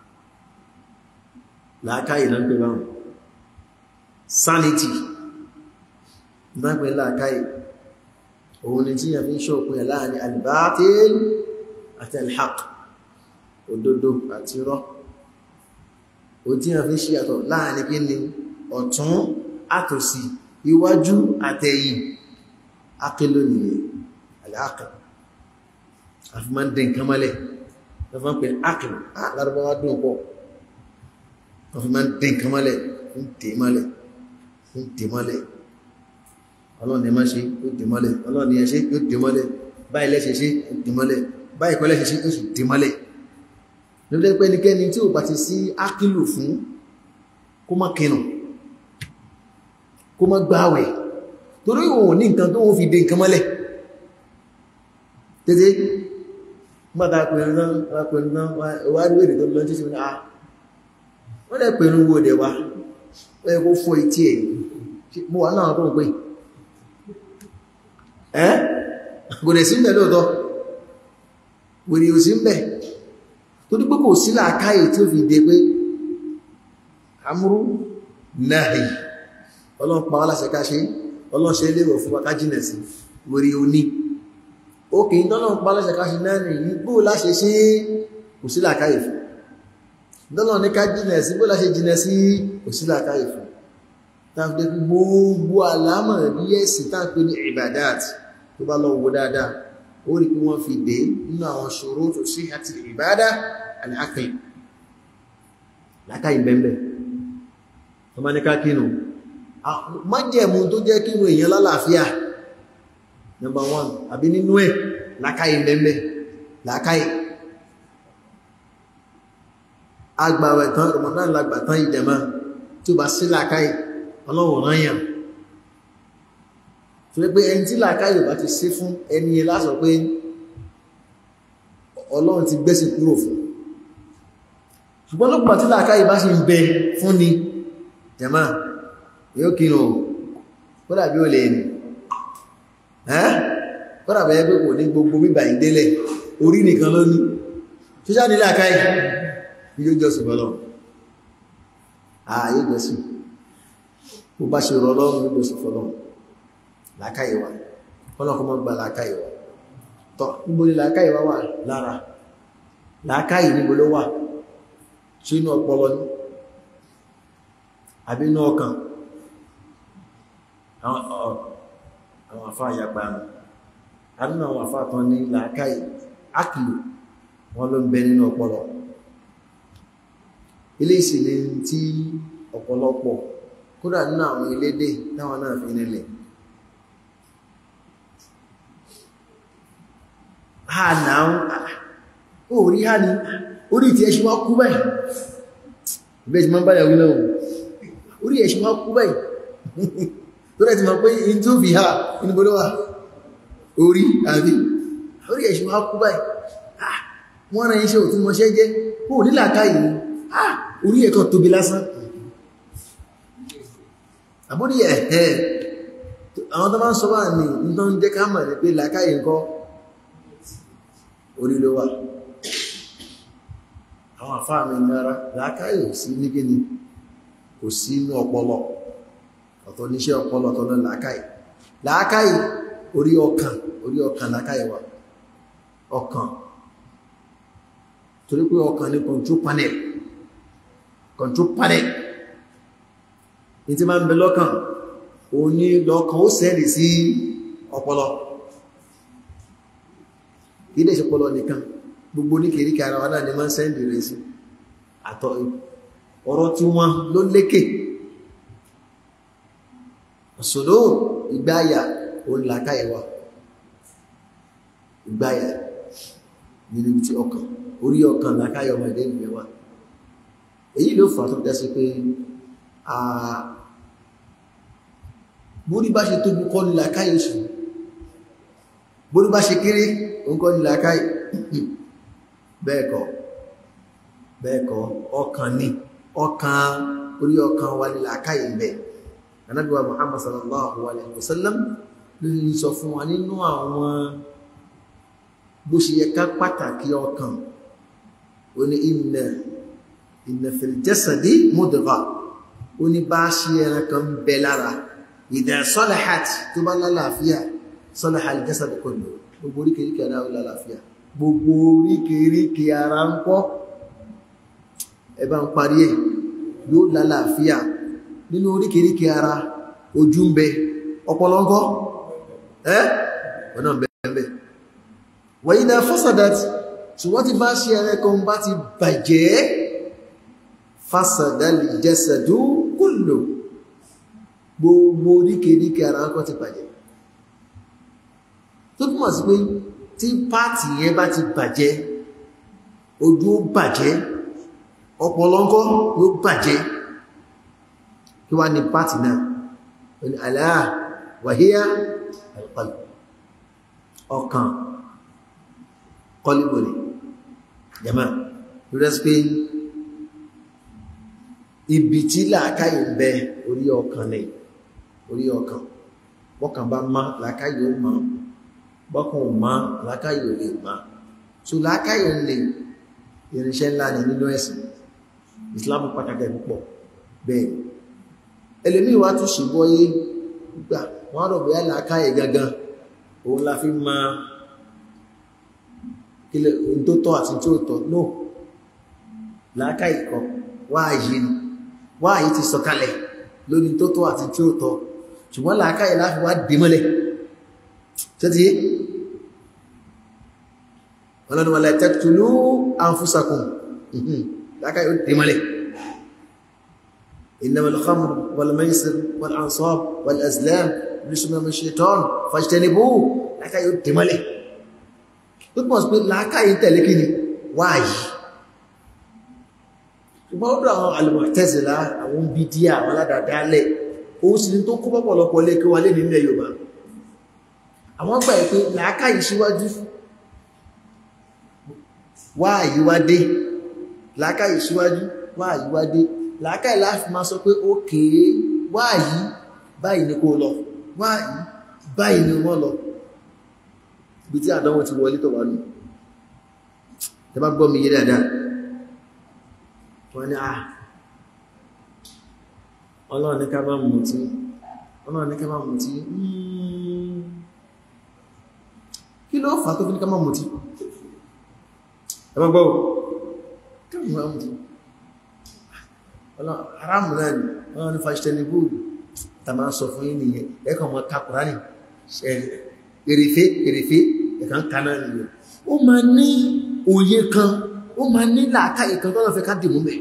làákàí náà pẹ̀ báwọn sanity ìdápẹ̀ làákàí òun ni tí yà fi ń ṣọ́pin láàrin albátil àti alhaq òdodo àti rọ́ o tí yà fi ń ṣíyàtọ̀ láàrin kí ni ọ̀tún àtòsí iwájú àtẹ̀yìn akílò nìyẹn aláàkà àfi máa ń dẹ̀ nǹkan mọ́lẹ̀ lọ́fà ń pè ákìlò lárúbáwá dùn pọ̀ àfi máa ń dẹ̀ nǹkan mọ́lẹ̀ ń tè mọ́lẹ̀ ń tè mọ́lẹ̀ ọlọ́ni má ṣe yóò dè mọ́lẹ̀ ọlọ́ni ẹ ṣe yóò dè mọ́lẹ̀ báyìí lẹ́ṣẹ̀ ṣe yóò dè mọ́lẹ̀ báyìí kọ́ lẹ́ṣẹ̀ ṣe yóò sì dè mọ́lẹ̀ lórí pé ẹnikẹ́ni tí ò bá ti sí ákìlò fún kó má kinu kó má gbáwẹ̀ torí òun ní nǹkan tó wọ́n fi dé nǹkan mọ́lẹ̀ tètè gbọ́ta pẹ̀lú náà pẹ̀lú náà wà rí wèrè tó lọ tí ṣe náà wọ́n lẹ́ pẹ̀lú wo dẹ̀ wá ẹ̀ kó fọ́ etí ẹ̀ mo wà náà tó ń pè ẹ́ kò dẹ̀ sí ń bẹ̀ lóòtọ́ wèrè ò sí ń bẹ̀ tó dípò kò sí làákàyè tí ó fi dé pé amúrú náà ọlọ́run pa wá láṣẹ ká ṣe ọlọ́run ṣe léwọ̀ fún wa ká jìnà sí wèrè òní ó kìí tọ́lọ́run pa láṣẹ ká ṣe náà nìyí bó láṣẹ ṣe kò sí làákàyè fún tọ́lọ́run ní ká jìnà sí bó láṣẹ jìnà sí kò sí làákàyè fún tàbí gbogbo àlámọ̀ rí ẹ̀sìn tàbí ní ìbàdát tó bá lọ wo dáadáa ó rí pé wọ́n fi dé nínú àwọn ṣòro tó sí àti ìbádá aláàkìlì lákàí bẹ́ẹ̀bẹ̀ tó bá ní ká kínú májẹ̀mú tó jẹ́ kínú èèyàn lálàáfíà number one àbí nínú ẹ̀ lákàí bẹ́ẹ̀bẹ̀ lákàí agbàwẹ̀ tán Ramadan lágbà tán ìjẹmá tí ó bá sí lákàí ọlọ́wọ̀n ráyàn tó lé pé ẹni tí làákàyè bá ti sí fún ẹni yẹn lásọ pé ọlọ́run ti gbẹ́sì kúrò fún ṣùgbọ́n lókùnbà tí làákàyè bá sì ń bẹ fún ni jàmá yóò kínú kódà bí ó lè ní kódà bẹ́ẹ̀ pé kò ní gbogbo bíbà ìdélẹ̀ orí nìkan ló ní ṣíṣá ní làákàyè yóò jọ́sìn bọ́lọ̀ ààyè jọ́sìn bó bá ṣe rọ ọlọ́run ló jọ́sìn fọ́lọ́run làákàyèwà ọlọ́kọ́ mọ́ gba làákàyèwà tọ́ níbo ni làákàyèwà wà lára làákàyè níbo ló wà ṣe inú ọpọlọ ní àbí inú ọkàn àwọn àfá àyàpá àmì àwọn àfá tán ní làákàyè ákìlò wọn ló ń bẹ nínú ọpọlọ ilé ìsìnlẹ̀ tí ọ̀pọ̀lọpọ̀ kódà nínú àwọn elédè táwọn náà fi nílẹ̀ ha náà orí ha ní orí tí ẹṣin wá kú báyìí ìbẹ́ ti máa bá yàwó náà orí ẹṣin wá kú báyìí tó rẹ̀ ti máa pé in tó fi ha inú bọ́lọ́ wà orí àbí orí ẹṣin wá kú báyìí wọ́n rẹ̀ iṣẹ́ òtún mọ́ṣẹ́ jẹ́ kó nílà káyìí orí ẹ̀kọ́ tóbi lásán àbúrí ẹ̀ẹ́ àwọn tó máa ń sọ bá ní tó ń jẹ́ ká mọ̀ ní pé làkáyìí nǹkan orí ló wà àwọn àfáà mi nára làákàyè ò sí ní gíní kò sí inú ọpọlọ ọ̀tọ̀ níṣẹ́ ọpọlọ ọ̀tọ̀ náà làákàyè làákàyè orí ọkàn orí ọkàn làákàyè wà ọkàn torí pé ọkàn ní control panel control panel ní tí máa ń bẹ lọ́kàn òun ní lọ́kàn ó sẹ́rì sí ọpọlọ ilé ìṣọpọlọ nìkan gbogbo ní kèríkà ara wa náà ni máa ń sẹ́ndì rẹ̀ sí àtọ̀ ọ̀rọ̀ tí wọ́n ló lékè ọ̀sọ̀lọ́ ìgbáyà òun làkáyà wa ìgbáyà nínú ibi tí ọkàn orí ọkàn làkáyà ọmọ ìdẹ́ ìgbẹ̀ wa èyí ló fà tó dẹ́sí pé bórí bá ṣe tóbi kọ́ ní làkáyà sùn bórí bá ṣe kéré òǹkọ́ ní làákàyè bẹ́ẹ̀kọ́ bẹ́ẹ̀kọ́ ọkàn ní ọkàn orí ọkàn wà ní làákàyè bẹ̀ Ànábì wa Muhammad sallallahu alaihi wasallam ló ń sọ fún wa nínú àwọn bó ṣe yẹ ká pàtàkì ọkàn ó ní inna inna fil jasadi mudgha ó ní bá ṣe ẹran kan bẹ lára idha salahat tó bá lálàáfíà salaha al-jasad kullu gbogbo oríkèríkè ara ó lálàáfíà gbogbo oríkèríkè ara ń kọ́ ẹbá ń parí ẹ̀ yóò lálàáfíà nínú oríkèríkè ara ojú ń bẹ ọpọlọ ńkọ́ ẹ́ ọ̀nà bẹ̀ẹ̀bẹ̀ wa idha fasadat tí wọ́n ti bá ṣe ẹran kan bá ti bàjẹ́ fasada al-jasadu kullu gbogbo oríkèríkè ara ń kọ́ ti bàjẹ́ tó túnmọ̀ sí pé tí pàtì yẹn bá ti bàjẹ́ ojú ó bàjẹ́ ọpọlọ ńkọ́ yóò bàjẹ́ kí wá ní pàtì náà ní aláà wàhíyá alqalb ọkàn kọlíbòlì jama lórí pé ibi tí làákàyè ń bẹ orí ọkàn ní orí ọkàn bọ́kàn bá má làákàyè ó máa bọ́kùn ma lákáyò lè ma so lákáyò lè irinṣẹ́ ńlá ní nínú ẹ̀sìn Islam pàtàkì púpọ̀ bẹ́ẹ̀ ẹlẹ́mí wá tún ṣìbọ́yé gbà wọ́n rọ̀ bóyá lákáyè gangan òun la fi ma kílẹ̀ ohun tó tọ́ àti tí ó tọ́ no lákáyè kọ wáàyí ni wáàyí ti sọ̀kalẹ̀ lórí tó tọ́ àti tí ó tọ́ ṣùgbọ́n lákáyè láfi wá dé mọ́lẹ̀ tẹ́tí ọlọ́run wà taqtulu anfusakum láká yóò dé mọ́lẹ̀ innamal khamr wal maisir wal ansab wal azlam rijsun min shaitan fajtanibuhu láká yóò dé mọ́lẹ̀ tó pọ̀ sí pé láká yìí tẹ̀lé kí ni wáyìí ṣùgbọ́n ó dọ̀ àwọn al-Mu'tazila àwọn bídíà àwọn aládàdálẹ̀ òun sì ni tó kó pọ̀pọ̀lọpọ̀ lé kí wà lé nílẹ̀ Yorùbá àwọn gbà pé làákàyè síwájú wá àyíwádé làákàyè síwájú wá àyíwádé làákàyè láti máa sọ pé ó kèé wá àyí báyìí ni kó lọ wá àyí báyìí ni wọ́n lọ ibi tí àdánwò ti wọlé tọ̀ wá nù tẹ bá gbọ́ mi yé dáadáa wọ́n ní à ọlọ́run ní ká má mutí ọlọ́run ní ká má mutí kí ló fà tó fi ní ká má mutí ẹgbẹ́ gbọ́ ká má mutí haramu náà ni wọ́n ní fàṣítẹ́lì bóòlù ta máa sọ fún yín nìyẹn ẹ̀kọ́ mọ́ kakùrá ní èrèfé èrèfé ẹ̀kan kaná nìyẹn ó máa ní òye kan ó máa ní làákàyè kan tọ́lọ́ fẹ́ ká dìmú mẹ́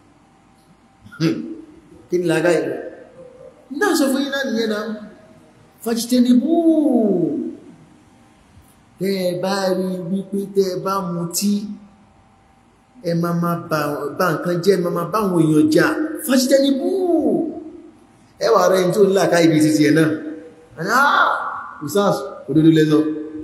kí ni làákàyè rẹ̀ náà sọ fún yín náà nìyẹn náà fàṣítẹ́lì bóòlù tẹ́ ẹ bá rí wípé tẹ́ ẹ bá mutí ẹ ma ma bá nǹkan jẹ́ ma ma bá àwọn èèyàn jà fásitẹ́ ní búù ẹwà rẹ̀ tó ńlá ká ibi títí ẹ̀ náà àyá usas òdodo lẹ́sọ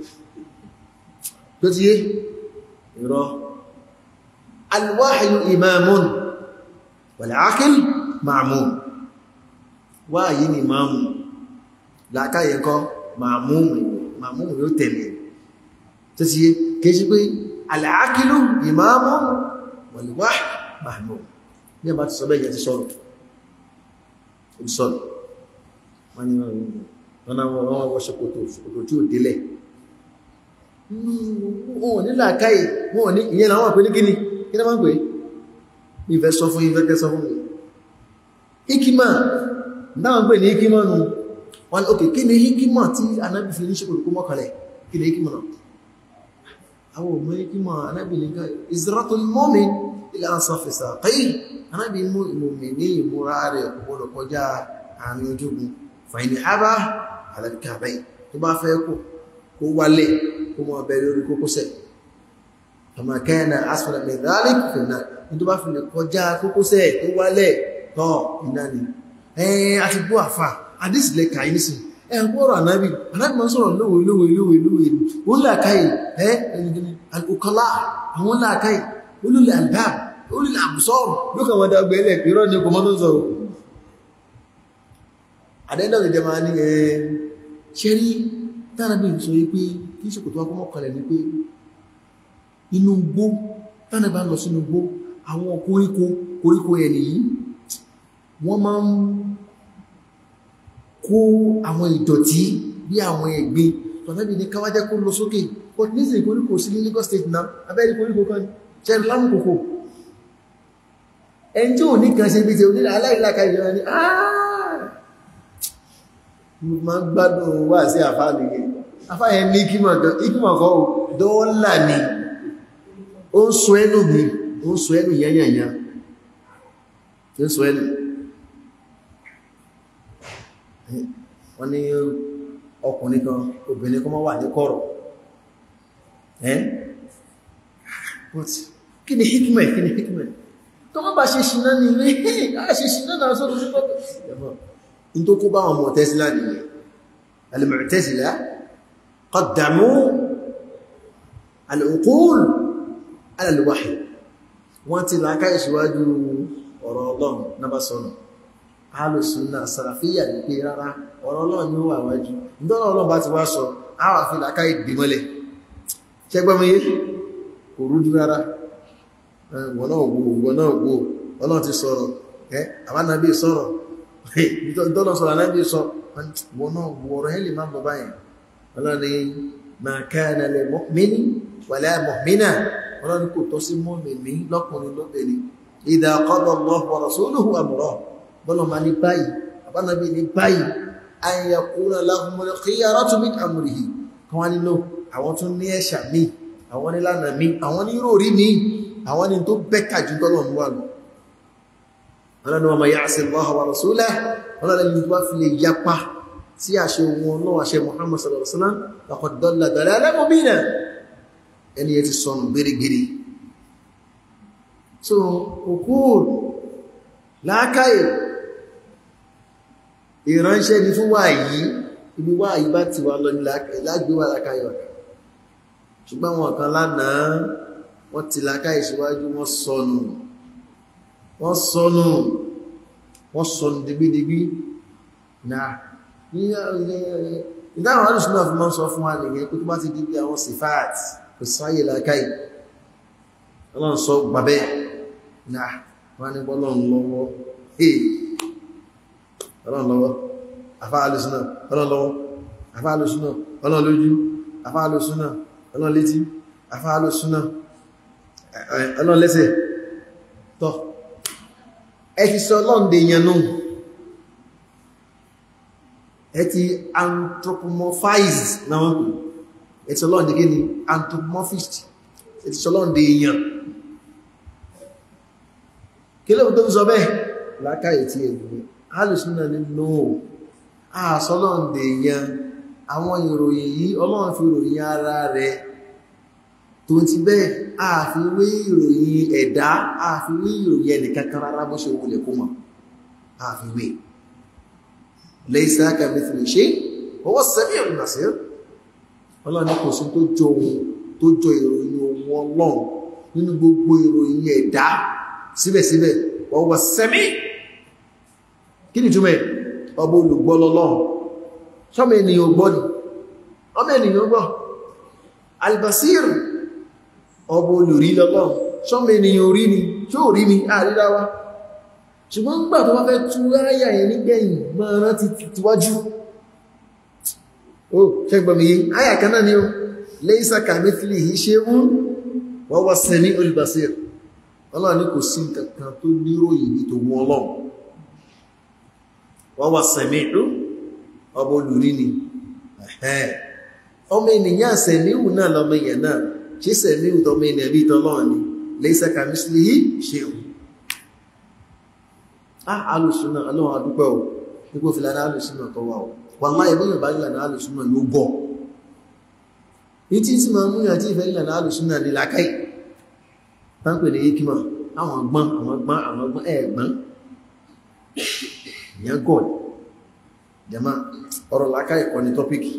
tó ti yé ìrọ alwáhìí imamun wal-aqil ma'mun wáyìí ni máàmù lákáyẹ̀kọ́ ma'mun yóò tẹ̀lé tó ti yé kìí ṣe pé al-aqilu imamu wal-wahyi mahmum ní ẹbá ti sọ bẹ́ẹ̀ ti sọ́rọ̀ ìsọ́rọ̀ wọ́n ni wọ́n wọ́n wọ́n ṣokòtò ṣokòtò tí ó délẹ̀ wọ́n ní làákàyè wọ́n ní ìyẹn àwọn àpẹ ní kíní kí ní máa ń pè ìfẹ́ sọ fún ìfẹ́ sọ fún hikima dáwọn pè ní hikima nù wọ́n ok kí ni hikima tí anábì fi ní ṣokòtò kó mọ́kànlẹ̀ kí ni hikima náà àwọn ọmọ hikima anábì ní ká izratul mu'min ila ansafi saqayhi anábì mú ìmòmì ní ìmúra rẹ̀ ọ̀pọ̀lọ̀ kọjá àárín ojúgun fàìní àbá alẹ́kàbẹ̀ tó bá fẹ́ kó kó wálẹ̀ kó mọ́ ọbẹ̀ lórí kókósẹ̀ àmà kana asfala min dhalik fi an-nar ní tó bá fi lè kọjá kókósẹ̀ tó wálẹ̀ tọ́ iná ni ẹ̀ẹ́ àti bú àfà àdísìlẹ̀ kàí nísìn ẹ̀gbọ́rọ̀ ànábì ànábì máa sọ̀rọ̀ lówe lówe lówe lówe ó làkáyì ẹ́ ẹnìkìní alùkọlá àwọn làkáyì olùlẹ̀ àlbá olùlẹ̀ àbùsọ́rọ̀ ló kàn wọ́n dágbé ilẹ̀ ìrọ́ ní ọkọ̀ mọ́tò sọ̀rọ̀ àdẹ́dọ̀ ìjẹ máa ní ẹ̀ ṣe rí tánàbí sọ yí pé kí ṣòkòtò akọ́mọ́ kalẹ̀ ní pé inú gbó tánàbí lọ sínú gbó àwọn koríko koríko ẹ̀ nìyí wọ́n máa ń kó àwọn ìdọ̀tí bí àwọn ẹ̀gbin tọ̀nàbí ní káwájẹ́ kó lọ sókè but ní ìsìn koríko sí ní Lagos State náà abẹ́rí koríko kan ṣẹ́rì lámùkòkò ẹni tí ò ní kan ṣe bí ti onílẹ̀ aláìláka ìjọba ní ma ń gbádùn wà sí àfáàlì yẹn àfáàyẹ ní ìkímọ̀ kọ́ dọ́ọ́là ni ó ń sọ ẹnu mi ó ń sọ ẹnu yányànyá ó ń sọ ẹnu wọ́n ní ọkùnrin kan obìnrin kan máa wà ní kọ̀rọ̀ ẹ́ but kí ni hikmẹ̀ kí ni hikmẹ̀ tó má bá ṣe ṣìná ní ilé ṣe ṣìná náà sọ́dọ̀ sí pọ́pọ̀ in tó kó bá wọn Mu'tazila nìyẹn al-Mu'tazila qaddamu al-uqul ala al-wahy wọ́n ti láká ìṣíwájú ọ̀rọ̀ ọlọ́run náà bá sọ́nà alùsùnà sàràfíyà ní pé rárá ọ̀rọ̀ ọlọ́run ní ó wà wájú ìdọ́nà ọlọ́run bá ti wá sọ àwọn àfi láká ìgbìmọ́lẹ̀ ṣẹgbọ́mọye kò rújú rárá wọ́n náà wo wọ́n náà wo ọlọ́run ti sọ̀rọ̀ ẹ́ àbánábí sọ̀rọ̀ ìdọ́nà sọ̀rọ̀ anábí sọ wọ́n náà wo ọ̀rọ̀ ẹ̀ lè má bọ̀ báyìí ọlọ́run ma kana lil mu'mini wala mu'mina ọlọ́run kò tọ́ sí mọ́mìnì lọ́kùnrin lóbìnrin idha qada Allahu wa rasuluhu amra bọ́lọ̀ ma ní báyìí àbánabi ní báyìí an yakuna lahumul khiyaratu min amrihi kan wá nínú àwọn tún ní ẹ̀ṣà míì àwọn ní lánà míì àwọn ní rò rí míì àwọn ní tó bẹ́kà jù tọ́lọ̀ ń wà lọ ọlọ́ni wa man ya'si Allaha wa rasulahu ọlọ́ni ní wá fi lè yapa sí àṣẹ wọn náà àṣẹ Muhammad sallallahu alaihi wasallam laqad dalla dalalan mubina ẹni yẹ ti sọnù gbérégbéré so òkúrù láákàyè ìránṣẹ́ ni fún wà yìí ibi wà yìí bá ti wà lọ ní lágbé wà láákàyè wà ṣùgbọ́n wọn kan lánàá wọ́n ti láákàyè síwájú wọ́n sọnù wọ́n sọnù wọ́n sọnù digbídigbí náà ní ìdáhùn alùsùn náà fi máa ń sọ fún wa nìyẹn pé tó bá ti di bí àwọn sifaat kò sáyè láákàyè ọlọ́run sọ gbàbẹ́ náà wọ́n ní bọ́lọ́run lọ́wọ́ hey ọlọ́run lọ́wọ́ afáàlùsúnà ọlọ́run lọ́wọ́ afáàlùsúnà ọlọ́run lójú afáàlùsúnà ọlọ́run létí afáàlùsúnà ọlọ́run lẹ́sẹ̀ tọ́ ẹ ti sọ ọlọ́run dè yẹn nù ẹ ti anthropomorphize náà wọ́n kù ẹ ti sọ ọlọ́run dè kí ni anthropomorphist ẹ ti sọ ọlọ́run dè yẹn kí ló tó ń sọ bẹ́ẹ̀ lákàyè tí èdè alùsùnà ní nóò àṣọ́lọ́ǹdè yan àwọn ìròyìn yìí ọlọ́run fi ròyìn ara rẹ̀ tó ti bẹ́ẹ̀ àfiwé ìròyìn ẹ̀dá àfiwé ìròyìn ẹnìkankan rárá bó ṣe wulẹ̀ kó mọ̀ àfiwé laysa kamithlihi shay' wa huwa as-sami'ul basir ọlọ́run ní kò sí tó jọ ohun tó jọ ìròyìn ohun ọlọ́run nínú gbogbo ìròyìn ẹ̀dá síbẹ̀síbẹ̀ wọ́n wọ́n sẹ́mí kí ni túnmẹ̀ ọba olùgbọ́lọ́lọ́run ṣọ́mọ̀ ènìyàn gbọ́ ni ọmọ ènìyàn gbọ́ albasir ọba olùrí lọ́lọ́run ṣọ́mọ̀ ènìyàn orí ni tí ó rí mi àríráwá ṣùgbọ́n ń gbà tó wá fẹ́ tú ráyà yẹn nígbẹ̀yìn máa rántí tíwájú ó ṣẹ́gbọ̀mí yìí áyà kan náà ni ó laysa kamithlihi shay'un wa huwa as-sami'ul basir ọlọ́run ní kò sí nǹkan tó níròyìn ní tó mú ọlọ́run wọ́n wá sẹ̀míìrú ọba olùrí ni ọmọ ènìyàn sẹ̀míìrù náà lọmọ èèyàn náà ṣe sẹ̀míìrù tọmọ ènìyàn bí tọlọ́run ni laysa kamithlihi shay'un ah alùsùnà ọlọ́run adúpẹ́ o nígbò fi lára alùsùnà tó wà o wallahi ẹgbẹ́ yorùbá nílànà alùsùnà ló bọ̀ ní tí tí máa múyàn tí ìfẹ́ nílànà alùsùnà ní làákàyè tánpẹ̀ ní ikima àwọn gbọ́n àwọn gbọ́n àwọn gbọ́n ẹ̀gbọ́n ìyẹn gọ̀ jama ọ̀rọ̀ láká ẹ̀kọ́ ni tọ́pìkì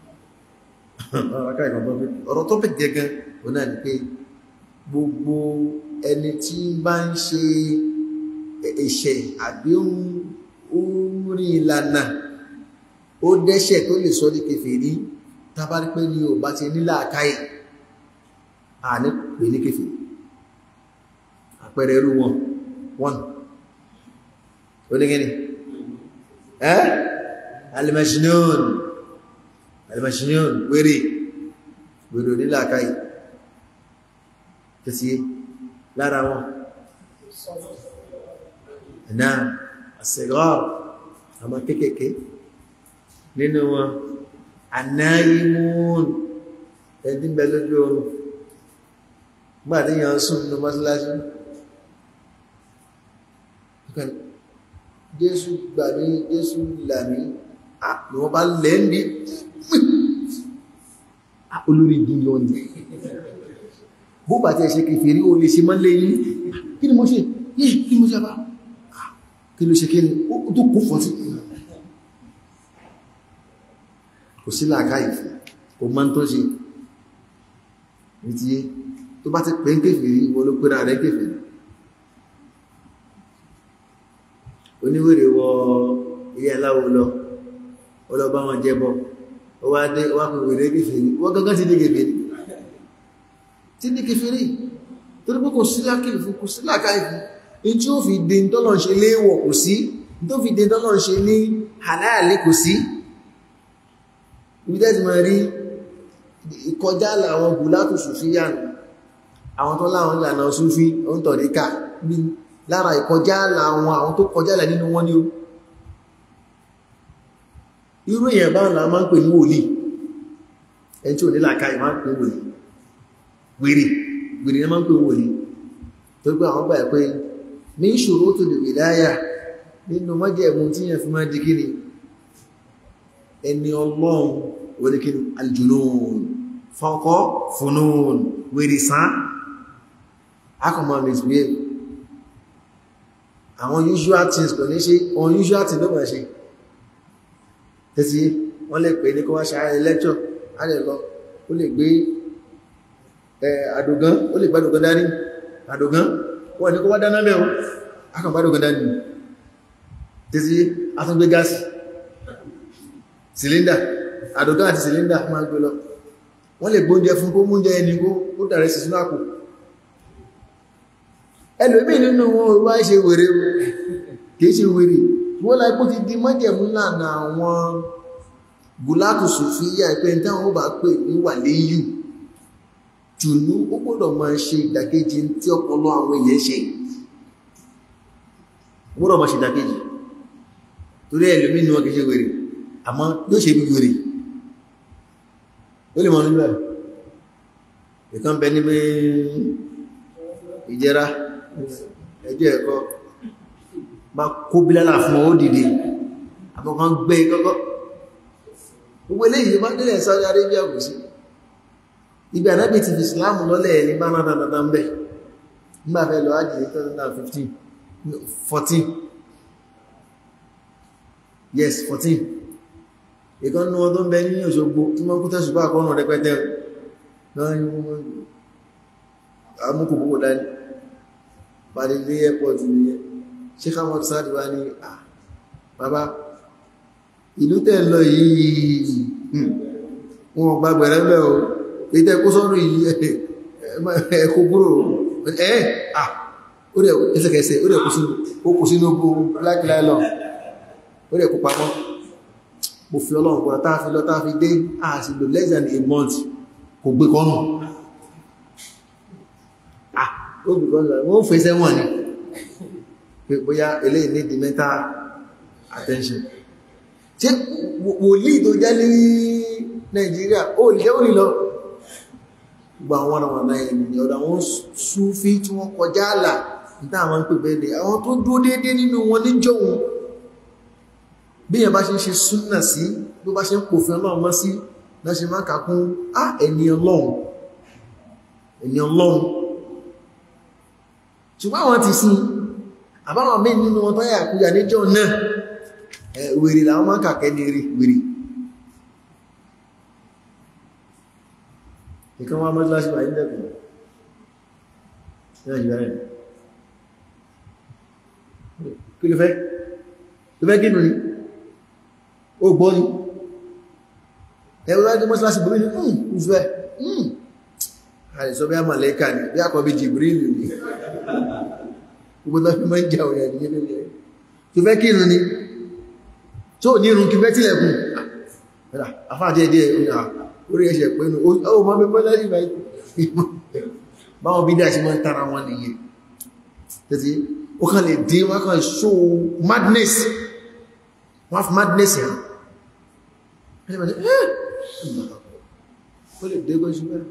ọ̀rọ̀ tọ́pìkì gẹ́gẹ́ o náà ni pé gbogbo ẹni tí bá ń ṣe ẹ̀ṣẹ̀ àbí orin ìlànà ó dẹ́ṣẹ̀ tó lè sọ ní kèfèrí tàbárí pé ní o bá ti nílà àkáyì à ní pè ní kèfèrí àpẹẹrẹ irú wọn one onígẹ́ni ẹ́ alimashinion alimashinion wèrè wèrè onílà àkáyì tẹ́sí lára wọn náà àṣẹ̀gọ́ àmọ́ kéèkéé nínú wọn anáyímún ẹ̀dín bẹ lójú oòrùn gbà tí yàn sùn ní mọ́síláṣí jésù gbà mí jésù là mí ni wọ́n bá lẹ́ndí olórí ìdí wọn ni bó bá tẹ́ ṣe kèfèrí o lè ṣe mọ́ lẹ́yìn kí ni mo ṣe yìí kí ni mo ṣe bá kí ló ṣe kí ni ó tó kó fọ́ sí kò sí làákàyè fún kò mọ́ tó ṣe ní ti yé tó bá ti pè ń kèfèrí ìwọ ló pèrà rẹ̀ kèfèrí oníwèrè wọ ilé aláwo lọ ọlọ́bá wọn jẹ́bọ ó wá dé wá pè wèrè kèfèrí wọ́n gángan ti dé kèfèrí ti dé kèfèrí tó ní pé kò sí lákìlì fún kò sí làákàyè fún in tí ó fi dé tọ́lọ̀ ṣe léèwọ̀ kò sí tó fi dé tọ́lọ̀ ṣe ní halali kò sí ibi tẹ́tì máa rí ìkọjá àwọn gùlátù sùfíyàn àwọn tó láwọn ìlànà súfí oún tọ̀ríkà lára ìkọjá àwọn àwọn tó kọjá là nínú wọn ni ó irú èèyàn bá ńlá máa ń pè ní wòlíì ẹni tí ò nílà ká ìmá ń pè wòlíì wèrè wèrè ní máa ń pè wòlíì tó gbé àwọn gbà pé ní ìṣòro tó lè wìláyà nínú mọ́jẹ̀mú tí yẹn fi máa di kíni ẹni ọlọ́run wẹ́rẹ́kín aljunun fọ́kọ́ funun wèrìsán akọ̀mọ̀ misbehave àwọn usual things kò ní ṣe unusual things ló mọ̀ ṣe tẹ́sí wọ́n lè pè ní kó wá ṣàárẹ̀ lecture alẹ́kọ́ ó lè gbé àdògán ó lè gbádògán dání àdògán wọ́n ní kó wá dáná mẹ́wọ́ akọ̀gbádògán dání tẹ́sí atúngbé gáàsì cylinder àdògá àti cylinder máa gbé lọ wọ́n lè gbóúnjẹ fún kó múnjẹ ẹni kó dàrẹ sí sínú àpò ẹlòmí nínú wọn wá ṣe wèrè kìí ṣe wèrè wọ́n láì kó ti di mọ́jẹ̀mú lànà àwọn gùlátù sùfíyà pé ní táwọn bá pè ní wà léyù jùlú ó gbọ́dọ̀ máa ṣe ìdàkejì tí ọpọlọ àwọn èèyàn ṣe gbọ́dọ̀ máa ṣe ìdàkejì torí ẹlòmí ni wọ́n kìí ṣe wèrè àmọ́ yóò ṣe bí wèrè ó lè mọ̀ nígbà ìkan bẹ níbi ìjẹra ẹjọ́ ẹ̀kọ́ bá kó bílálà fún ó dìde àbọ̀kan gbé kọ́kọ́ gbogbo eléyìí bá délẹ̀ Saudi Arabia kò sí ibi ànábì ti fi Islam lọ́lẹ̀ ní bá náà dáadáa ń bẹ̀ nígbà fẹ́ lọ ájì ní 2015 14 yes 14 ìkan ní wọn tó ń bẹ ní Òṣogbo tí wọ́n kú tẹ́sùbá àkọ́nà rẹpẹtẹ amúkù púpọ̀ dání parí ní airport ní ṣe káwọn sáàdì wá ní à bàbá ìlú tẹ́ lọ yìí wọn gba gbẹ̀rẹ́ mẹ́ o ìtẹ́ kó sọ́rọ̀ yìí ẹ̀kọ́ kúrò ẹ̀ à ó rẹ̀ ẹsẹ̀kẹsẹ̀ ó rẹ̀ kó sínú black nylon ó rẹ̀ kó pamọ́ mo fi ọlọ́run kúrò táà fi lọ táà fi dé àṣìlò less than a month kò gbé kọ́nù ah ó gbé kọ́nù wọ́n fẹ́ sẹ́wọ̀n ni pé bóyá eléyìí ní the mental attention ṣe wòlíì tó jẹ́ ní Nàìjíríà ó lè ó nílọ gbogbo àwọn ọ̀nà ọ̀nà ènìyàn ọ̀dọ̀ àwọn Súfí tí wọ́n kọjá àlà níta àwọn ń pè bẹ́ẹ̀ àwọn tó dúró déédéé nínú wọn níjọ́ wọn bí yẹn bá ṣe ń ṣe súnnà sí bí bá ṣe ń pòfin ọlọ́run mọ́ sí lọ́ṣe máa kàkún á ẹni ọlọ́run ẹni ọlọ́run ṣùgbọ́n àwọn ti sin àbáwọn mí nínú wọn tọ́yà àkúyà níjọ́ náà wèrè làwọn máa kàkẹ́ ní rí wèrè nìkan wá mọ́síláṣí wà nílẹ̀kùn ní àjíwá rẹ̀ kí ló fẹ́ ló fẹ́ gínú ni ó gbọ́ ni ẹwọ́n láti mọ́síláṣí bórí ní ǹ ìfẹ́ àìsọ bí a màlẹ́kà ni bí àkọ́bí Jibrilu ni gbogbo tó fi mọ́ ń jà òyà ní ilé rẹ̀ tó fẹ́ kí irun ni tó ní irun kí fẹ́ tílẹ̀kùn àfáàdíẹ̀díẹ̀ orí ẹ̀ṣẹ̀ pẹ̀lú ó mọ́ bí bọ́lá ìgbà báwọn bí dáa sí mọ́ ń tara wọn nìyẹn tẹ́tí ó kàn lè dín wọ́n kàn show madness wọ́n fi madness yẹn ó lè dé gbọ́ṣù mẹ́rin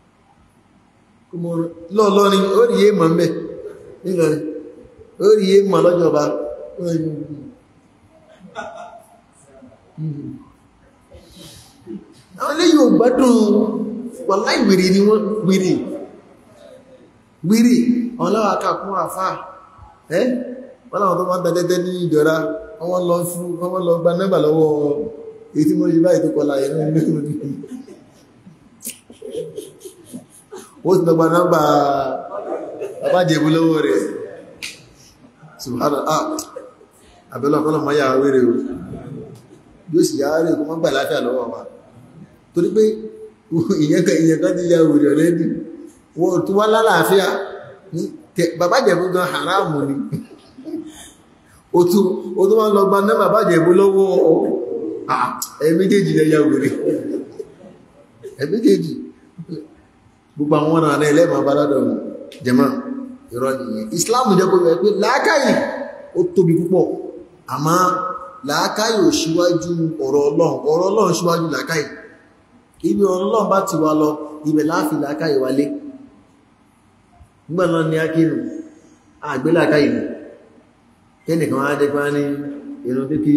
lọ́ọ̀lọ́ ni ó rí yé mọ̀ mẹ́ nílọrin ó rí yé mọ̀ lọ́jọba àwọn ilé yóò gbádùn wà láì wèrè ni wọ́n wèrè wèrè àwọn láwà kàkún àfá ẹ́ wọ́n láwọn tó máa tàdẹ́dẹ́ ní ìjọra wọ́n lọ fún wọ́n lọ gba nẹ́bà lọ́wọ́ èyí tí mo ṣe báyìí tó kọlá ẹ̀rọ ilé ó ti lọ́gbà nọ́mbà àbájẹ̀bú lọ́wọ́ rẹ̀ subhanallah àbẹ́lọ́ ọ̀pọ̀lọ̀ mọ́ yà wéré o yóò sì yà rẹ̀ kó mọ́ gbà láfíà lọ́wọ́ wa torí pé ìyẹn kan ti ya wèrè ọ̀lẹ́dì wọ́n tó wá lálàáfíà bàbájẹ̀bú gan haramu ni ó tó wá lọ gba nọ́mbà bàbájẹ̀bú lọ́wọ́ ẹ̀mẹ́jèjì lẹ́yà wèrè ẹ̀mẹ́jèjì gbogbo àwọn ọ̀nà àrẹ ẹlẹ́mọ̀ baládọ̀ jẹmọ́ ìrọ̀ nìyẹn Islam jẹ́ kó rẹ̀ pé làákàyè ó tóbi púpọ̀ àmọ́ làákàyè ò síwájú ọ̀rọ̀ Ọlọ́run ọ̀rọ̀ Ọlọ́run síwájú làákàyè ibi ọ̀rọ̀ Ọlọ́run bá ti wá lọ ibẹ̀ láàfin làákàyè wálé nígbà náà ní akínú àgbé làákàyè ni kẹ́nìkan á dé pa ní irun kíkí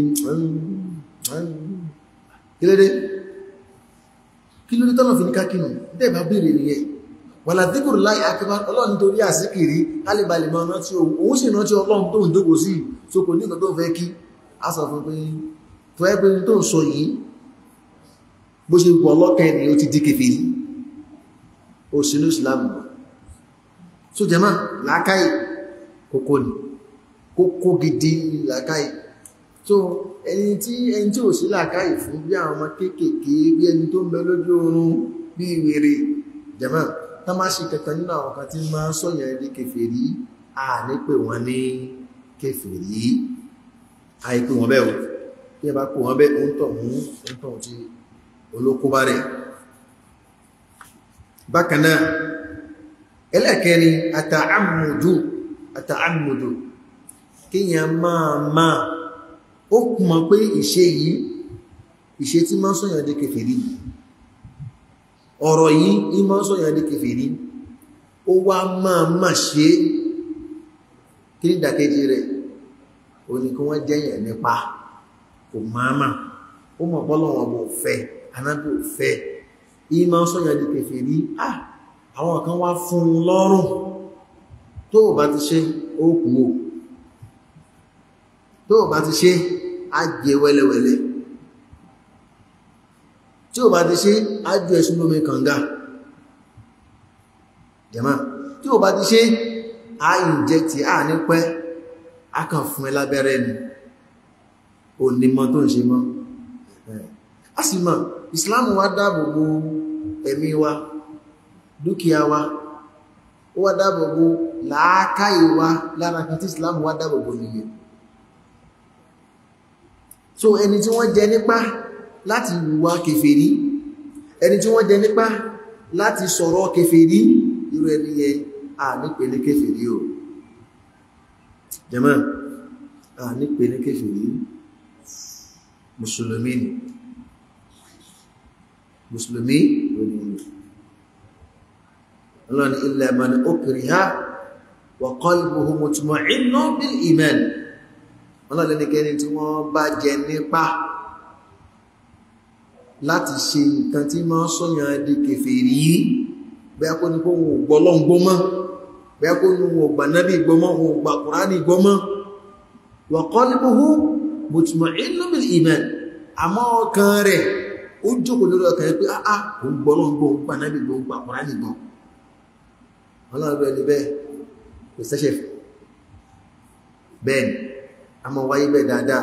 kí ló dé kí ló ní tọ́nà fi ní kákínù dẹ́ẹ̀bá bèèrè nìyẹn wà látíkùrù láì akẹbá ọlọ́run torí àsíkìrí alìbalẹ̀ máa rántí òun sì rántí ọlọ́run tó ń dógò sí so kò ní nǹkan tó fẹ́ kí a sọ fún pé tó ẹ́ pé tó ń sọ yìí bó ṣe pọ̀ ọlọ́kẹ́ ni ó ti di kèfèrí ó sínú Islam so jẹ́mà làákàyè kókó ni kókó gidi làákàyè so ẹni tí ẹni tí ò sí làákàyè fún bí àwọn ọmọ kéékèèké bí ẹni tó ń bẹ lójú oorun bí wèrè jẹ̀mọ́ tá má ṣe kankan nínú àwọn kan tí máa ń sọ̀yàn ẹni kèfèrí à ní pé wọ́n ní kèfèrí àìpé wọn bẹ́ẹ̀ o bí ẹ bá pè wọ́n bẹ́ẹ̀ ń tọ̀ mú ń tọ̀ tí olókóbá rẹ̀ bákan náà ẹlẹ́kẹ́ni àtààmùdù àtààmùdù kíyàn máa máa ó mọ̀ pé ìṣe yìí ìṣe tí máa sọ́yàn dé kèfèrí ọ̀rọ̀ yìí ní máa sọ́yàn dé kèfèrí ó wá máa máa ṣe kí ní ìdàkejì rẹ̀ ó ní kí wọ́n jẹ́yàn nípa kò máa máa ó mọ̀ pọ́lọ̀wọ̀n bò fẹ́ anábì ò fẹ́ yìí máa sọ́yàn dé kèfèrí ah àwọn kan wá fún un lọ́rùn tó bá ti ṣe ó kú o tó bá ti ṣe á jẹ wẹ́lẹ́wẹ́lẹ́ tí ó bá ti ṣe á jù ẹ̀sùn lómi kànga jẹ́mà tí ó bá ti ṣe á ìjẹ́tì á ní pẹ́ á kàn fún ẹ lábẹ́rẹ́ ni ò ní mọ́ tó ń ṣe mọ́ a sì mọ̀ Islam wá dáàbò bo ẹ̀mí wa dúkìá wa ó wá dáàbò bo làákàyè wa lára kan tí Islam wá dáàbò bo nìyẹn so ẹni tí wọ́n jẹ nípá láti wùwà kèfèrí ẹni tí wọ́n jẹ nípá láti sọ̀rọ̀ kèfèrí irú ẹni yẹ à nípe ní kèfèrí o jẹ́mọ́ à nípe ní kèfèrí mùsùlùmí ni mùsùlùmí òní ọlọ́ni illa man ukriha wa qalbuhu mutma'innun bil iman ọlọ́lẹ́nikẹ́ni tí wọ́n bá jẹ nípa láti ṣe nǹkan tí máa sọ́yàn di kèfèrí bẹ́ẹ̀ kó ní kó wọn ò gbọ́ lọ́n gbọ́mọ́ bẹ́ẹ̀ kó ní wọn ò gbà nábì gbọ́mọ́ wọn ò gbà kùránì gbọ́mọ́ wa qalbuhu mutma'innun bil iman àmọ́ ọkàn rẹ̀ ó jókòó lórí ọkàn rẹ̀ pé áá òun gbọ́ lọ́n gbọ́ òun pànábì gbọ́ òun pàkùnrán nìgbọ́n ọlọ́run ẹni bẹ́ẹ̀ kò sẹ́ṣẹ̀ bẹ́ẹ̀ a mọ̀ wáyé bẹ́ẹ̀ dáadáa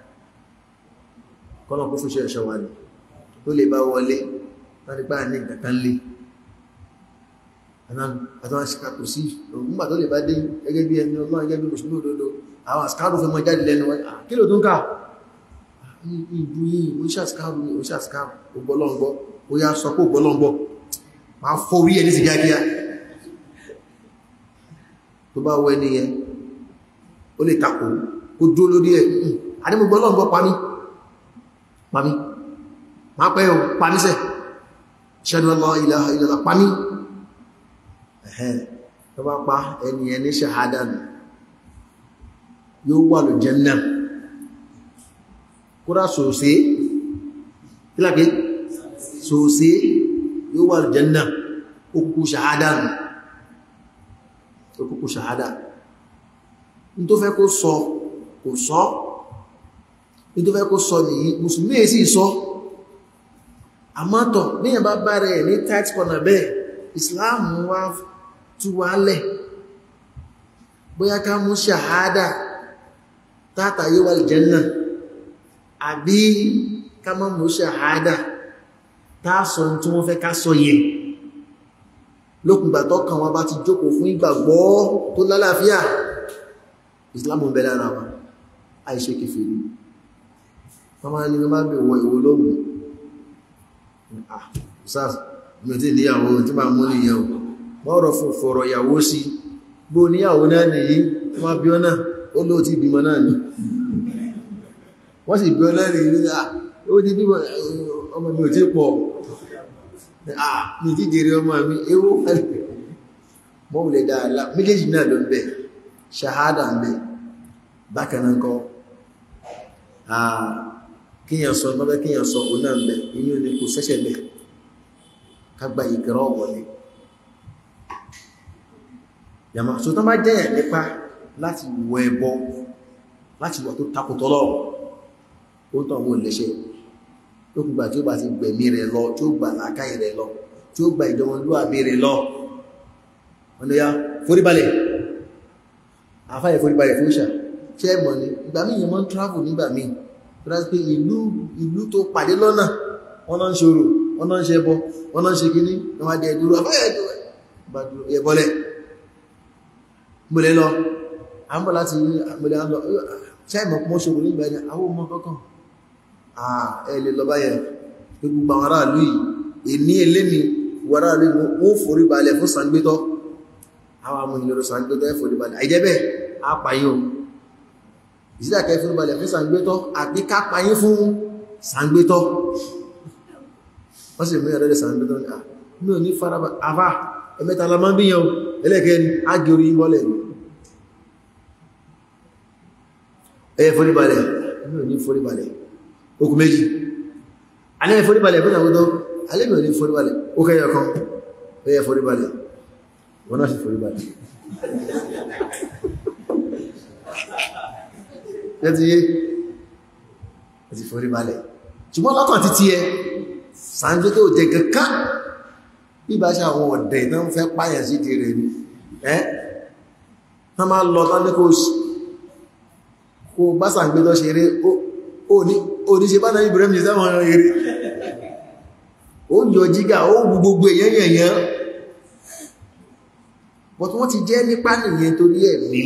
kọ́nà kó fún ṣe ẹ̀ṣọ́ wa ní tó lè bá wọlé láti bá ní ìgbàkan lè àtàwọn àṣìkàkò sí ògúngbà tó lè bá dé gẹ́gẹ́ bí ẹni ọlọ́run gẹ́gẹ́ bí mùsùlùmí òdodo àwọn àṣìkàrò fẹ́ mọ́ jáde lẹ́nu wọn kí ló tó ń ká ìbú yìí oníṣàṣìkàrò ní oníṣàṣìkàrò ògbọ́lọ́ngbọ́ ó yá sọ pé ògbọ́lọ́ngbọ́ máa fọ́ orí ẹni sí kíákíá tó bá wọ ẹni yẹn ó lè takò kó dúró lórí ẹ̀ àdímọ̀gbọ́lọ́ngbọ́ pamí pamí ma pẹ́ o pamísẹ̀ ṣẹ́nu Allah ilaha illallah pamí ẹ̀hẹ́n tó bá pa ẹni ẹni ṣàhádà nù yóò wà ló Jánnà kúrò sòsé kíláàkì sòsé yóò wà ló Jánnà okùnkù ṣàhádà nù okùnkù ṣàhádà ní tó fẹ́ kó sọ kò sọ ní tó fẹ́ kó sọ nìyí mùsùlùmí èsì sọ àmọ́tọ̀ níyàn bá bá rẹ̀ ní tight corner bẹ́ẹ̀ islam wá tú wálẹ̀ bóyá ká mú ṣàhádà tátàyé wà lìjẹ́nà àbí ká má mú ṣàhádà táàsọ tí wọ́n fẹ́ ká sọ yẹ lókùngbà tọ́kàn wọn bá ti jókòó fún ìgbàgbọ́ tó lálàáfíà islam ń bẹ lára wa àìṣe kèfèrí wọ́n máa ní wọ́n máa bèèrè ìwò lóògùn ah sars mi tí níyàwó tí máa mú níyàwó mọ́rọ̀ fún fọ̀rọ̀ ìyàwó sí bó níyàwó náà nìyí wọ́n bí ọ́nà ó ló ti bímọ náà ni wọ́n sì bí ọ́nà rí ní ó ti bímọ ọmọ mi ò tí pọ̀ ah mi ti jèrè ọmọ mi ewó mọ́wùlẹ̀ dáadáa méjèèjì náà ló ń bẹ ṣahádà ń bẹ bákan náà kọ́ kíyàn sọ mọ́bẹ́ kíyàn sọ òun náà bẹ̀ inú ni kò sẹ́ṣẹ̀ bẹ̀ kágbà ìgẹ̀rọ wọlé yàmà so tán bá jẹ́yà nípa láti wọ ẹbọ láti wọ tó takùtọ́lọ̀ ó tàn wọ́n lẹ́ṣẹ̀ tó kùgbà tí ó bá ti gbẹ̀mí rẹ̀ lọ tí ó gbà lákàí rẹ̀ lọ tí ó gbà ìdánwòlúwàbí rẹ̀ lọ ọ̀nà ya foríbalẹ̀ àfáyẹ̀ foríbalẹ̀ fún ìṣà ṣẹ́ mọ̀ ní ìgbà míì yẹn mọ́ ń travel nígbà míì rás pé ìlú ìlú tó pàdé lọ́nà wọ́n náà ń ṣòro wọ́n náà ń ṣe ẹbọ wọ́n náà ń ṣe kíní wọ́n máa dẹ̀ dúró ẹbọlẹ̀ mọ́lẹ̀ lọ àmbọ̀ láti mọ́lẹ̀ lọ ṣáìmọ̀ pọ́ ṣòro nígbà ẹni àwọn ọmọ kọ́kàn ẹ̀lẹ̀ lọ báyẹ̀ gbogbo àwọn aráàlú yìí èní eléni wàráàlú wọ́n forí balẹ̀ fún sàngbétọ́ àwọn amọ̀ ìlú sàngbétọ́ forí balẹ̀ àìjẹ́bẹ̀ apàyàn ìsídàkẹ́ fún balẹ̀ fún sàngbétọ́ àti kápayín fún sàngbétọ́ wọ́n sì mú ẹ̀rẹ́lẹ̀ sàngbétọ́ ní àmì òní faraba àfá ẹmẹ́ta la máa ń bíyàn ẹlẹ́kẹ́ ni a gẹ orí mọ́lẹ̀ ẹyẹ foríbalẹ̀ ẹmẹ́ òní foríbalẹ̀ okùn méjì alẹ́ foríbalẹ̀ fún sàngbétọ́ alẹ́ mi òní foríbalẹ̀ ó kẹ́yọ kan ẹyẹ foríbalẹ̀ wọ́n náà sì foríbalẹ̀ lẹ́tí yé ẹ̀tì forí balẹ̀ ṣùgbọ́n lọ́kàn ti tí ẹ sàájú tó jẹ kankan bí bá ṣe àwọn ọ̀dẹ̀ náà fẹ́ páyàn sí ti rẹ̀ ní ẹ́ tán máa lọ tán ní kó bá sàgbé lọ ṣeré ó ní ṣe bá náà Ibrahim ní sáwọn eré ó yọ jígà ó gbogbo èyàn yẹ̀yàn bọ̀tí wọ́n ti jẹ́ nípa nìyẹn torí ẹ̀mí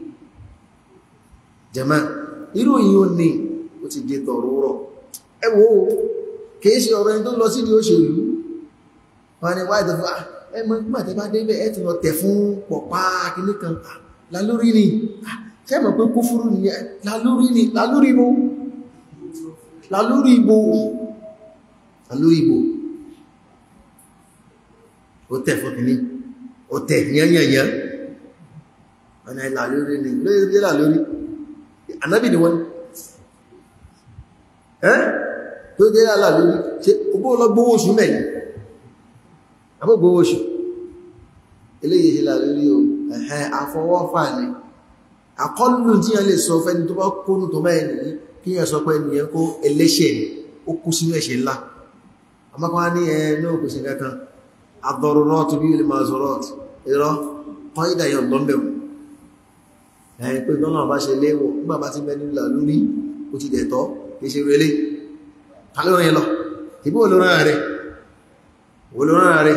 jẹ́mọ́ irú yìí ó ní ó ti jẹ tọ̀rọ̀ ẹ wò ó kìí ṣe ọ̀rọ̀ ẹni tó lọ sí ní òṣèlú wọn ni wáyé tó fún ẹmọ ìgbà tẹ bá débẹ̀ ẹ ti lọ tẹ̀ fún pọ̀pá kìíní kan lálórí ni ṣé mọ̀ pé kúfúrú ni lálórí ni lálórí ibo lálórí ibo lálórí ibo ó tẹ̀ fún kìíní ó tẹ̀ yányányán wọn ni lálórí ni lórí lálórí ànábì ni wọ́n ẹ́ tó jẹ́ àlà lórí ṣe ogbó lọ gbówó oṣù mẹ́rin àbó gbówó oṣù eléyìí ṣe là lórí o ẹ̀hẹ́ àfọwọ́fà ní àkọlù tí a lè sọ fẹ́ni tó bá kónú tó mẹ́rin nìyí kí yẹn sọ pé ẹnìyẹn kó ẹlẹ́ṣẹ̀ ó kú sínú ẹ̀ṣẹ̀ ńlá àmọ́kọ́ ní ẹ náà kò sí kankan ad-daruratu tubihu al-ma'zurat irọ́ kọ́ ìdáyọ̀ lọ́mbẹ̀wò ẹ̀yìn pé lọ́nà bá ṣe léwọ̀ nígbà bá ti mẹ́nu là lórí ó ti dẹ̀tọ́ kìí ṣe relé kálórin lọ ìbí olóran rẹ̀ olóran rẹ̀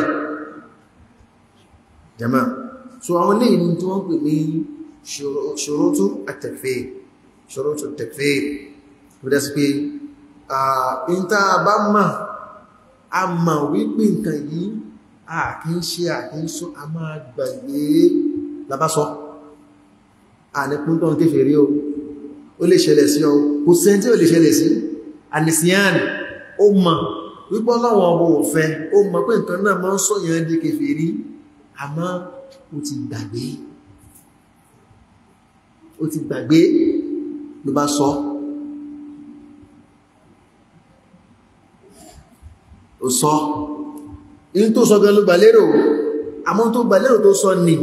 jama so àwọn ilé ìlú tí wọ́n pè ní ṣòrótú at-takfir ṣòrótú at-takfir ó dẹ́ sí pé ìta bá mọ̀ a mọ̀ wípé nǹkan yìí a kì í ṣe àkíńsọ a máa gbàgbé labásọ́ àníkún tó ń kéfèé rí o ó lè ṣẹlẹ̀ sí ọ kò sẹ́ni tí ó lè ṣẹlẹ̀ sí ànìsíyàn ó mọ̀ wípọ́ láwọn ọmọ òfẹ́ ó mọ̀ pé nǹkan náà máa ń sọ̀yàn di kéfèé rí àmọ́ ó ti gbàgbé ó ti gbàgbé ló bá sọ ó sọ in tó sọ gan ló gbàlérò àmọ́ tó gbàlérò tó sọ ni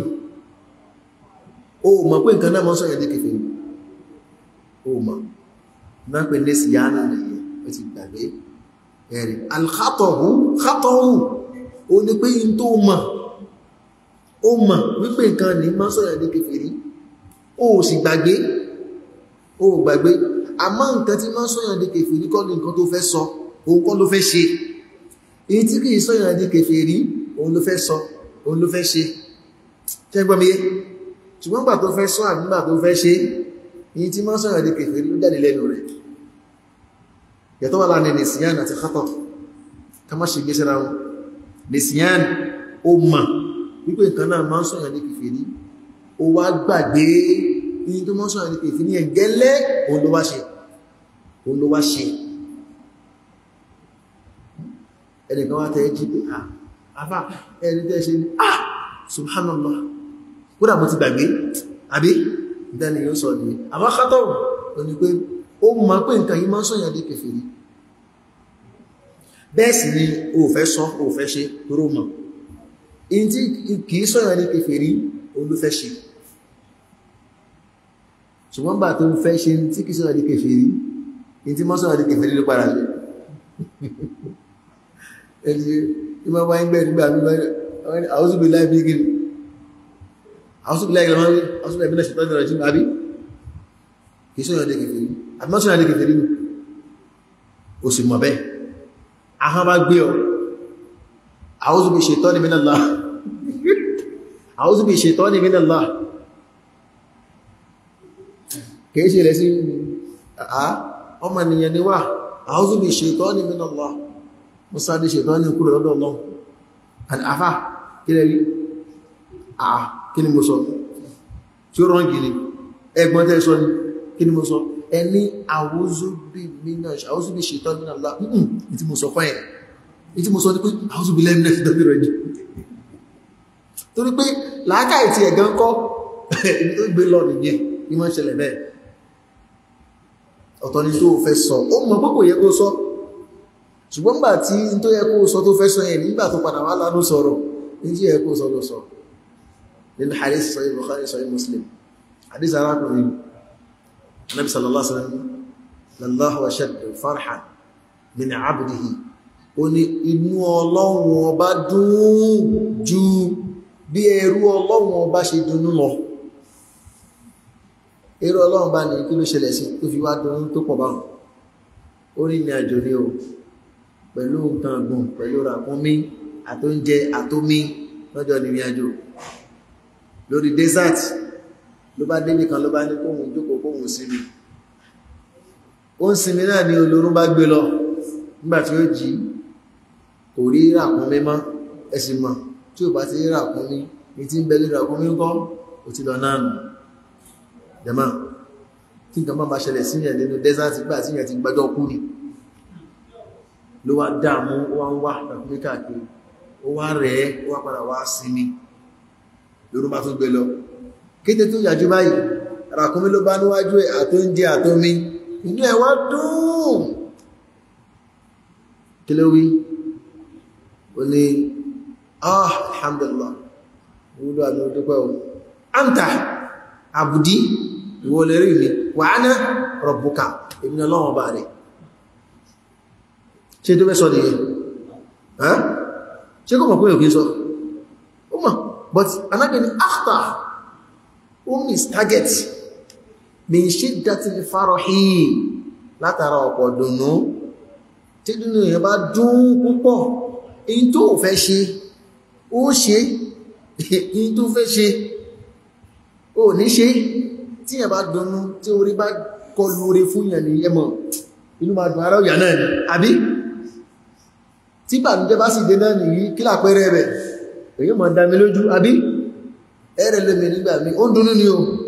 ó mọ̀ pé nǹkan náà mọ́ sọ́yẹ̀ dé kèfèrí ó mọ̀ náà pè ní síyánà nìyẹn ó ti gbàgbé ẹ̀rì alkhatohu khatohu ó ní pé in tó mọ̀ ó mọ̀ wípé nǹkan ní mọ́ sọ́yẹ̀ dé kèfèrí ó sì gbàgbé ó gbàgbé àmọ́ nǹkan tí mọ́ sọ́yẹ̀ dé kèfèrí kọ́ ní nǹkan tó fẹ́ sọ òun kọ́ ló fẹ́ ṣe èyí tí kìí sọ́yẹ̀ dé kèfèrí òun ló fẹ́ sọ òun ló fẹ́ ṣe ṣẹ́gbọ́mìyé ṣùgbọ́n gbà tó fẹ́ sọ àgbà tó fẹ́ ṣe yìí tí máa sọ̀rọ̀ di kèfèrí ló jáde lẹ́nu rẹ̀ yàtọ̀ wà láàrin nìsíyàn àti khatọ̀ ká má ṣe gbé síra wọn nìsíyàn ó mà wípé nǹkan náà máa sọ̀rọ̀ di kèfèrí ó wá gbàgbé yìí tó máa sọ̀rọ̀ di kèfèrí yẹn gẹ́lẹ́ òun ló wá ṣe òun ló wá ṣe ẹnìkan wá tẹ́ jí pé ah afá ẹni tẹ́ ṣe ní ah subhanallah kódà mo ti gbàgbé àbí ìdáni yóò sọ ní àbákátọ̀ ò ní pé ó mọ̀ pé nǹkan yí máa ń sọ̀yàn dé kèfèrí bẹ́ẹ̀ sì ni o fẹ́ sọ o fẹ́ ṣe toró mọ̀ in tí kìí sọ̀yàn dé kèfèrí olúfẹ́ ṣe ṣùgbọ́n bá tó fẹ́ ṣe tí kìí sọ̀yàn dé kèfèrí in tí mọ́ sọ̀yàn dé kèfèrí ló padà ṣe ẹni ìmọ̀ wáyé gbẹ́ nígbà mímọ́ àwọn òṣùgbé láì bí gírí àwọn billahi ìgbàmọ́ rí àwọn billahi ìbílẹ̀ ṣètọ́jú rẹ̀ jí àbí kìí sọ́yọ̀ dé kèfèrí àbí mọ́ sọ́yọ̀ dé kèfèrí ní o sì mọ̀ bẹ́ẹ̀ ahọ́n bá gbé ọ a'udhu bi shaitani minallah a'udhu bi shaitani minallah kìí ṣe rẹ̀ sí àá ọmọ ènìyàn ni wà a'udhu bi shaitani minallah musa dé shaitani kúrò lọ́dọ̀ Ọlọ́run àfá kí lẹ́ rí àà kí ni mo sọ tí ó rán gini ẹgbọ́n tẹ́ sọ ní kí ni mo sọ ẹni àwọ́zúbí ṣètọ́ nínú àlá ní tí mo sọ fún ẹ̀ ní tí mo sọ ní pé àwọ́zúbí lẹ́mìnà ṣètọ́ bí rẹ̀ jù torí pé làákà ìtì ẹ̀gán kọ́ ibi tó gbé lọ nìyẹn ní wọ́n ṣẹlẹ̀ bẹ́ẹ̀ ọ̀tọ̀ ni tó fẹ́ sọ ó mọ̀ pé kò yẹ kó sọ ṣùgbọ́n gbà tí tó yẹ kó sọ tó fẹ́ sọ yẹn nígbà tó padà wá lánú sọ̀rọ̀ ní tí yẹ kó sọ ló sọ nínú hadith sahih bukhari sahih muslim hadith arákùnrin nabi sallallahu alaihi wasallam lallahu ashaddu farhan min abdihi ó ní inú ọlọ́run ọba dùn ju bí ẹrú ọlọ́run ọba ṣe dùnnú lọ ẹrú ọlọ́run bá ní kí ló ṣẹlẹ̀ sí tó fi wá dùnnú tó pọ̀ báwọn ó rí ní àjò ní o pẹ̀lú nǹkan ọ̀gbọ̀n pẹ̀lú ràkúnmí àtóúnjẹ àtómí lọ́jọ́ ní ìrìnàjò lórí desert ló bá débì kan ló bá ní kóhun jókòó kóhun sinmi ó ń sinmi náà ní olórún bá gbé lọ nígbà tí ó jí kò rí ràkúnmí mọ́ ẹ̀sìn mọ̀ tí ò bá ti rí ràkúnmí ní tí ń bẹ lórí ràkúnmí ńkọ́ ó ti lọ náà nù jẹ́mọ́ tí nǹkan bá bá ṣẹlẹ̀ síyàn nínú desert gbà síyàn ti gbájọ́ kú ni ló wá dáàmú ó wá ń wá ràkúnmí káàkiri ó wá rẹ̀ ó wá padà wá sinmi lórú bá tún gbé lọ kété tó yàjú báyìí ràkúnmí ló bá níwájú ẹ̀ àtóúnjẹ àtómi inú ẹ̀ wá dùn kí ló wí ó ní ah alhamdulillah wúlò àmì òdúpẹ́ o anta àbùdí ìwọ lè rí mi wa ana rabbuka èmi ọlọ́run ọba rẹ̀ ṣe tó fẹ́ sọ nìyẹn ṣe kọ́ mọ̀ pé òkè sọ ó mọ̀ but anábì ni akhta ó miss target min shiddatil farahi látara ọ̀pọ̀ dùnú tí dùnú yẹn bá dùn púpọ̀ èyí tó fẹ́ ṣe ó ṣe èyí tó fẹ́ ṣe ó ní ṣe tí yẹn bá dùnú tí orí bá kọlu orí fún yẹn ní ẹmọ̀ inú ma dùn ara òyà náà ni àbí tí bànújẹ́ bá sì dé náà nìyí kí lápẹẹrẹ rẹ̀ èyí mọ̀ dámi lójú àbí ẹ̀rẹ̀ lẹ́mẹ̀ nígbà mi ó ń dúnú ni o